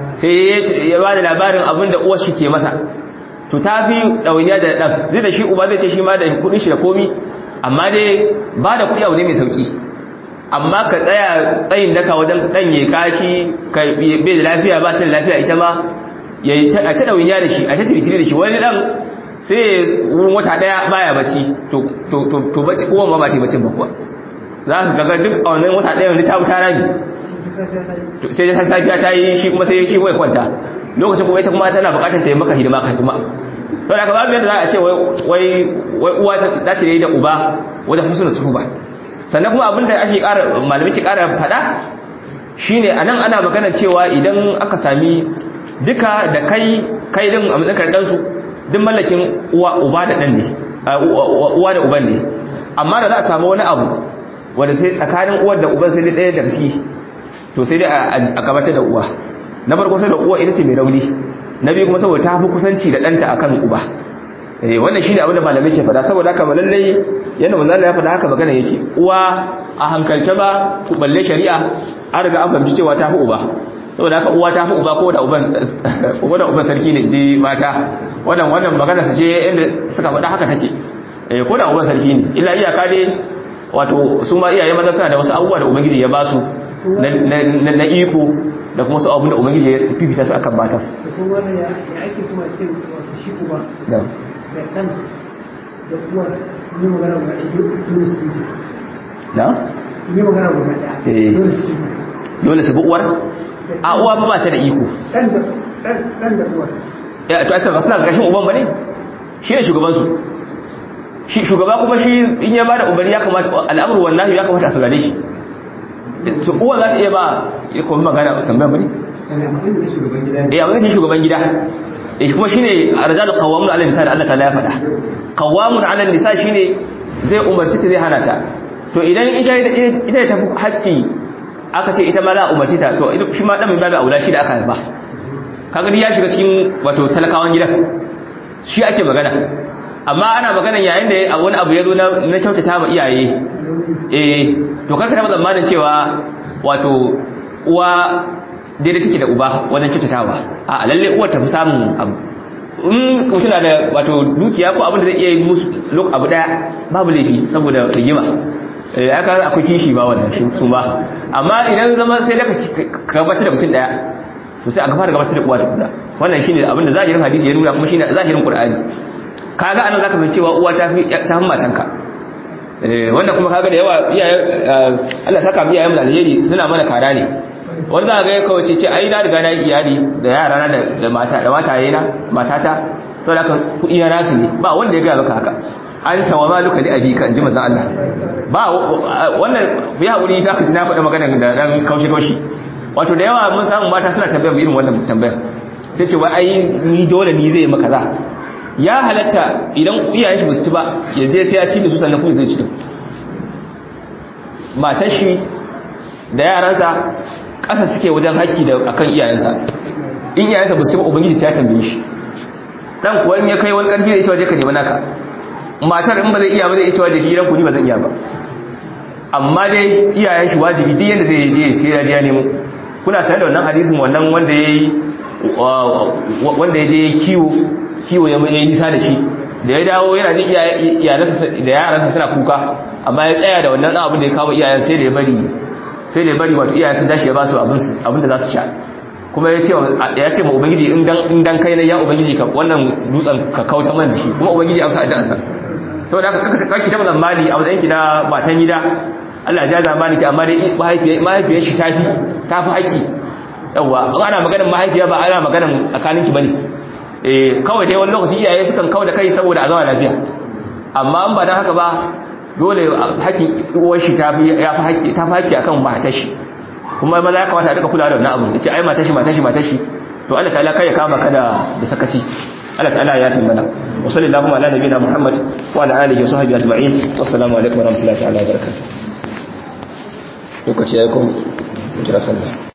sai ya ba da labarin abinda uwar shi ke masa to ta fi ɗauniya da ɗan zai da shi uba zai ce shi ma da kuɗin shi da komi amma dai ba da kuɗi abu ne mai sauƙi amma ka tsaya tsayin daka wajen ɗan ya kashi bai da lafiya ba ta da lafiya ita ma yayi ta ta dawinya da shi a ta tibitire da shi wani dan sai wurin wata daya baya bacci to to to to bacci kowa ma ba ta bacci ba kuwa za ka ga duk a wannan wata daya wani ta wuta rami sai da safiya ta yi shi kuma sai shi wai kwanta lokacin kuma ita kuma tana bukatar ta yi maka hidima ka kuma to da ka babu yadda za a ce wai wai uwa za ta yi da uba wajen husnul suhba sannan kuma abinda ake ƙara malamai ke ƙara faɗa shine anan ana magana cewa idan aka sami duka da kai kai din a matsayin dan su duk mallakin uwa uba da dan ne uwa da uban ne amma da za a samu wani abu wanda sai tsakanin uwar da uban sai ɗaya da ciki to sai dai a gabatar da uwa na farko sai da uwa ita ce mai rauni na biyu kuma saboda ta fi kusanci da ɗanta akan uba eh wannan shine abin da malamai ke faɗa saboda haka lallai yanda manzo Allah ya faɗa haka magana yake uwa a hankalce ba ku balle shari'a an riga an fahimci cewa ta fi uba saboda haka uwa ta fi uba ko da uban ko da uban sarki ne ji mata wannan wannan magana su ce inda suka faɗa haka take eh ko da uban sarki ne illa iyaka dai wato su ma iyaye maza suna da wasu abubuwa da ubangiji ya ba su na iko da kuma su abin da ubangiji ya fifita su akan mata da kuma wannan ya ake kuma ce wato shi uba da da ɗan da uwar ne magana guda ɗaya dole su yi na ne magana guda Eh. ɗaya dole su yi dole su bi uwar a uwa ba ba ta da iko ɗan da ɗan ɗan da uwar ya to asali ba suna gashin uban bane shi ne shugaban su shi shugaba kuma shi in ya bada umarni ya kamata al'amru wallahi ya kamata a saurare shi su uwa za ta iya ba ya kuma magana tambayar bane kana abin da shugaban gida ne eh abin da shi shugaban gida eh kuma shine arjal qawamun ala nisa da Allah ta'ala ya faɗa qawamun ala nisa shine zai umarci ta zai hana ta to idan ita ita ta fi haƙƙi aka ce ita ma za a umarci ta to ita shi ma dan mai babu aula shi da aka haifa kaga dai ya shiga cikin wato talakawan gidan shi ake magana amma ana magana yayin da wani abu ya zo na na kyautata ma iyaye eh to karka taba tsammanin cewa wato uwa daidai take da uba wajen kyautatawa a lalle uwar ta fi samun abu in mutum na da wato dukiya ko abin da zai iya yi musu lok abu daya babu laifi saboda rigima eh aka akwai kishi ba wannan shi su ba amma idan zama sai da ka gabatar da mutum daya to sai aka fara gabatar da uwa tukuna wannan shine abin da zahirin hadisi ya nuna kuma shine zahirin qur'ani kaga anan zaka fahimci cewa uwa ta fi ta fi matanka eh wanda kuma kaga da yawa iyaye Allah saka mu iyayen mu da alheri suna mana kara ne wanda za ga kawai ce ce ai na riga na yi iyali da yara na da mata da mataye na matata to da kuɗi na nasu ne ba wanda ya ga maka haka an tawa maluka li abika inji manzon Allah ba wannan ya hakuri ta kaji na faɗa magana da dan kaushi kaushi wato da yawa mun samu mata suna tambayar irin wannan tambayar sai ce wai ai ni dole ni zai maka za ya halatta idan iyayen shi basu ci ba ya je sai ya ci da su sannan kuma zai ci din matar shi da yaransa ƙasa suke wajen haƙƙi da akan iyayensa in iyayensa basu ci ba ubangiji sai ya tambaye shi dan kuwa in ya kai wani ƙarfi da ita waje ka nemi naka matar in ba zai iya ba zai ita waje gidan ku ni ba zan iya ba amma dai iyayen shi wajibi duk yanda zai je sai ya je ya nemo kuna sanar da wannan hadisin wannan wanda yayi wanda ya je kiwo kiwo ya yi nisa da shi da ya dawo yana jin iyalansa da yaransa suna kuka amma ya tsaya da wannan abin da ya kawo iyayen sai da ya bari sai da ya bari wato iyayen sun tashi ya ba su abin da za su sha kuma ya ce ya ce ma ubangiji in dan in dan kai ne ya ubangiji ka wannan dutsen ka kauta man da shi kuma ubangiji ya amsa addu'arsa saboda haka kake ta zamani a matsayin ki na matan gida Allah ya zamani ki amma dai mahaifiyar shi tafi tafi haƙƙi yawa in ana maganar mahaifiya ba ana maganar tsakaninki bane eh kawai dai wani lokaci iyaye sukan kawo da kai saboda a zama lafiya amma in ba dan haka ba dole hakkin uwar shi ta fi ya fi hakki ta fi hakki akan matar shi kuma maza ya kamata a rika kula da wannan abu yace ai matar shi matar shi matar shi to Allah ta'ala kai ya kama ka da da sakaci Allah ta'ala ya yafi mana wa sallallahu ala nabiyina Muhammad wa ala alihi wa sahbihi ajma'in wassalamu alaikum wa rahmatullahi ta'ala wa barakatuh lokaci ya yi kuma jira sallah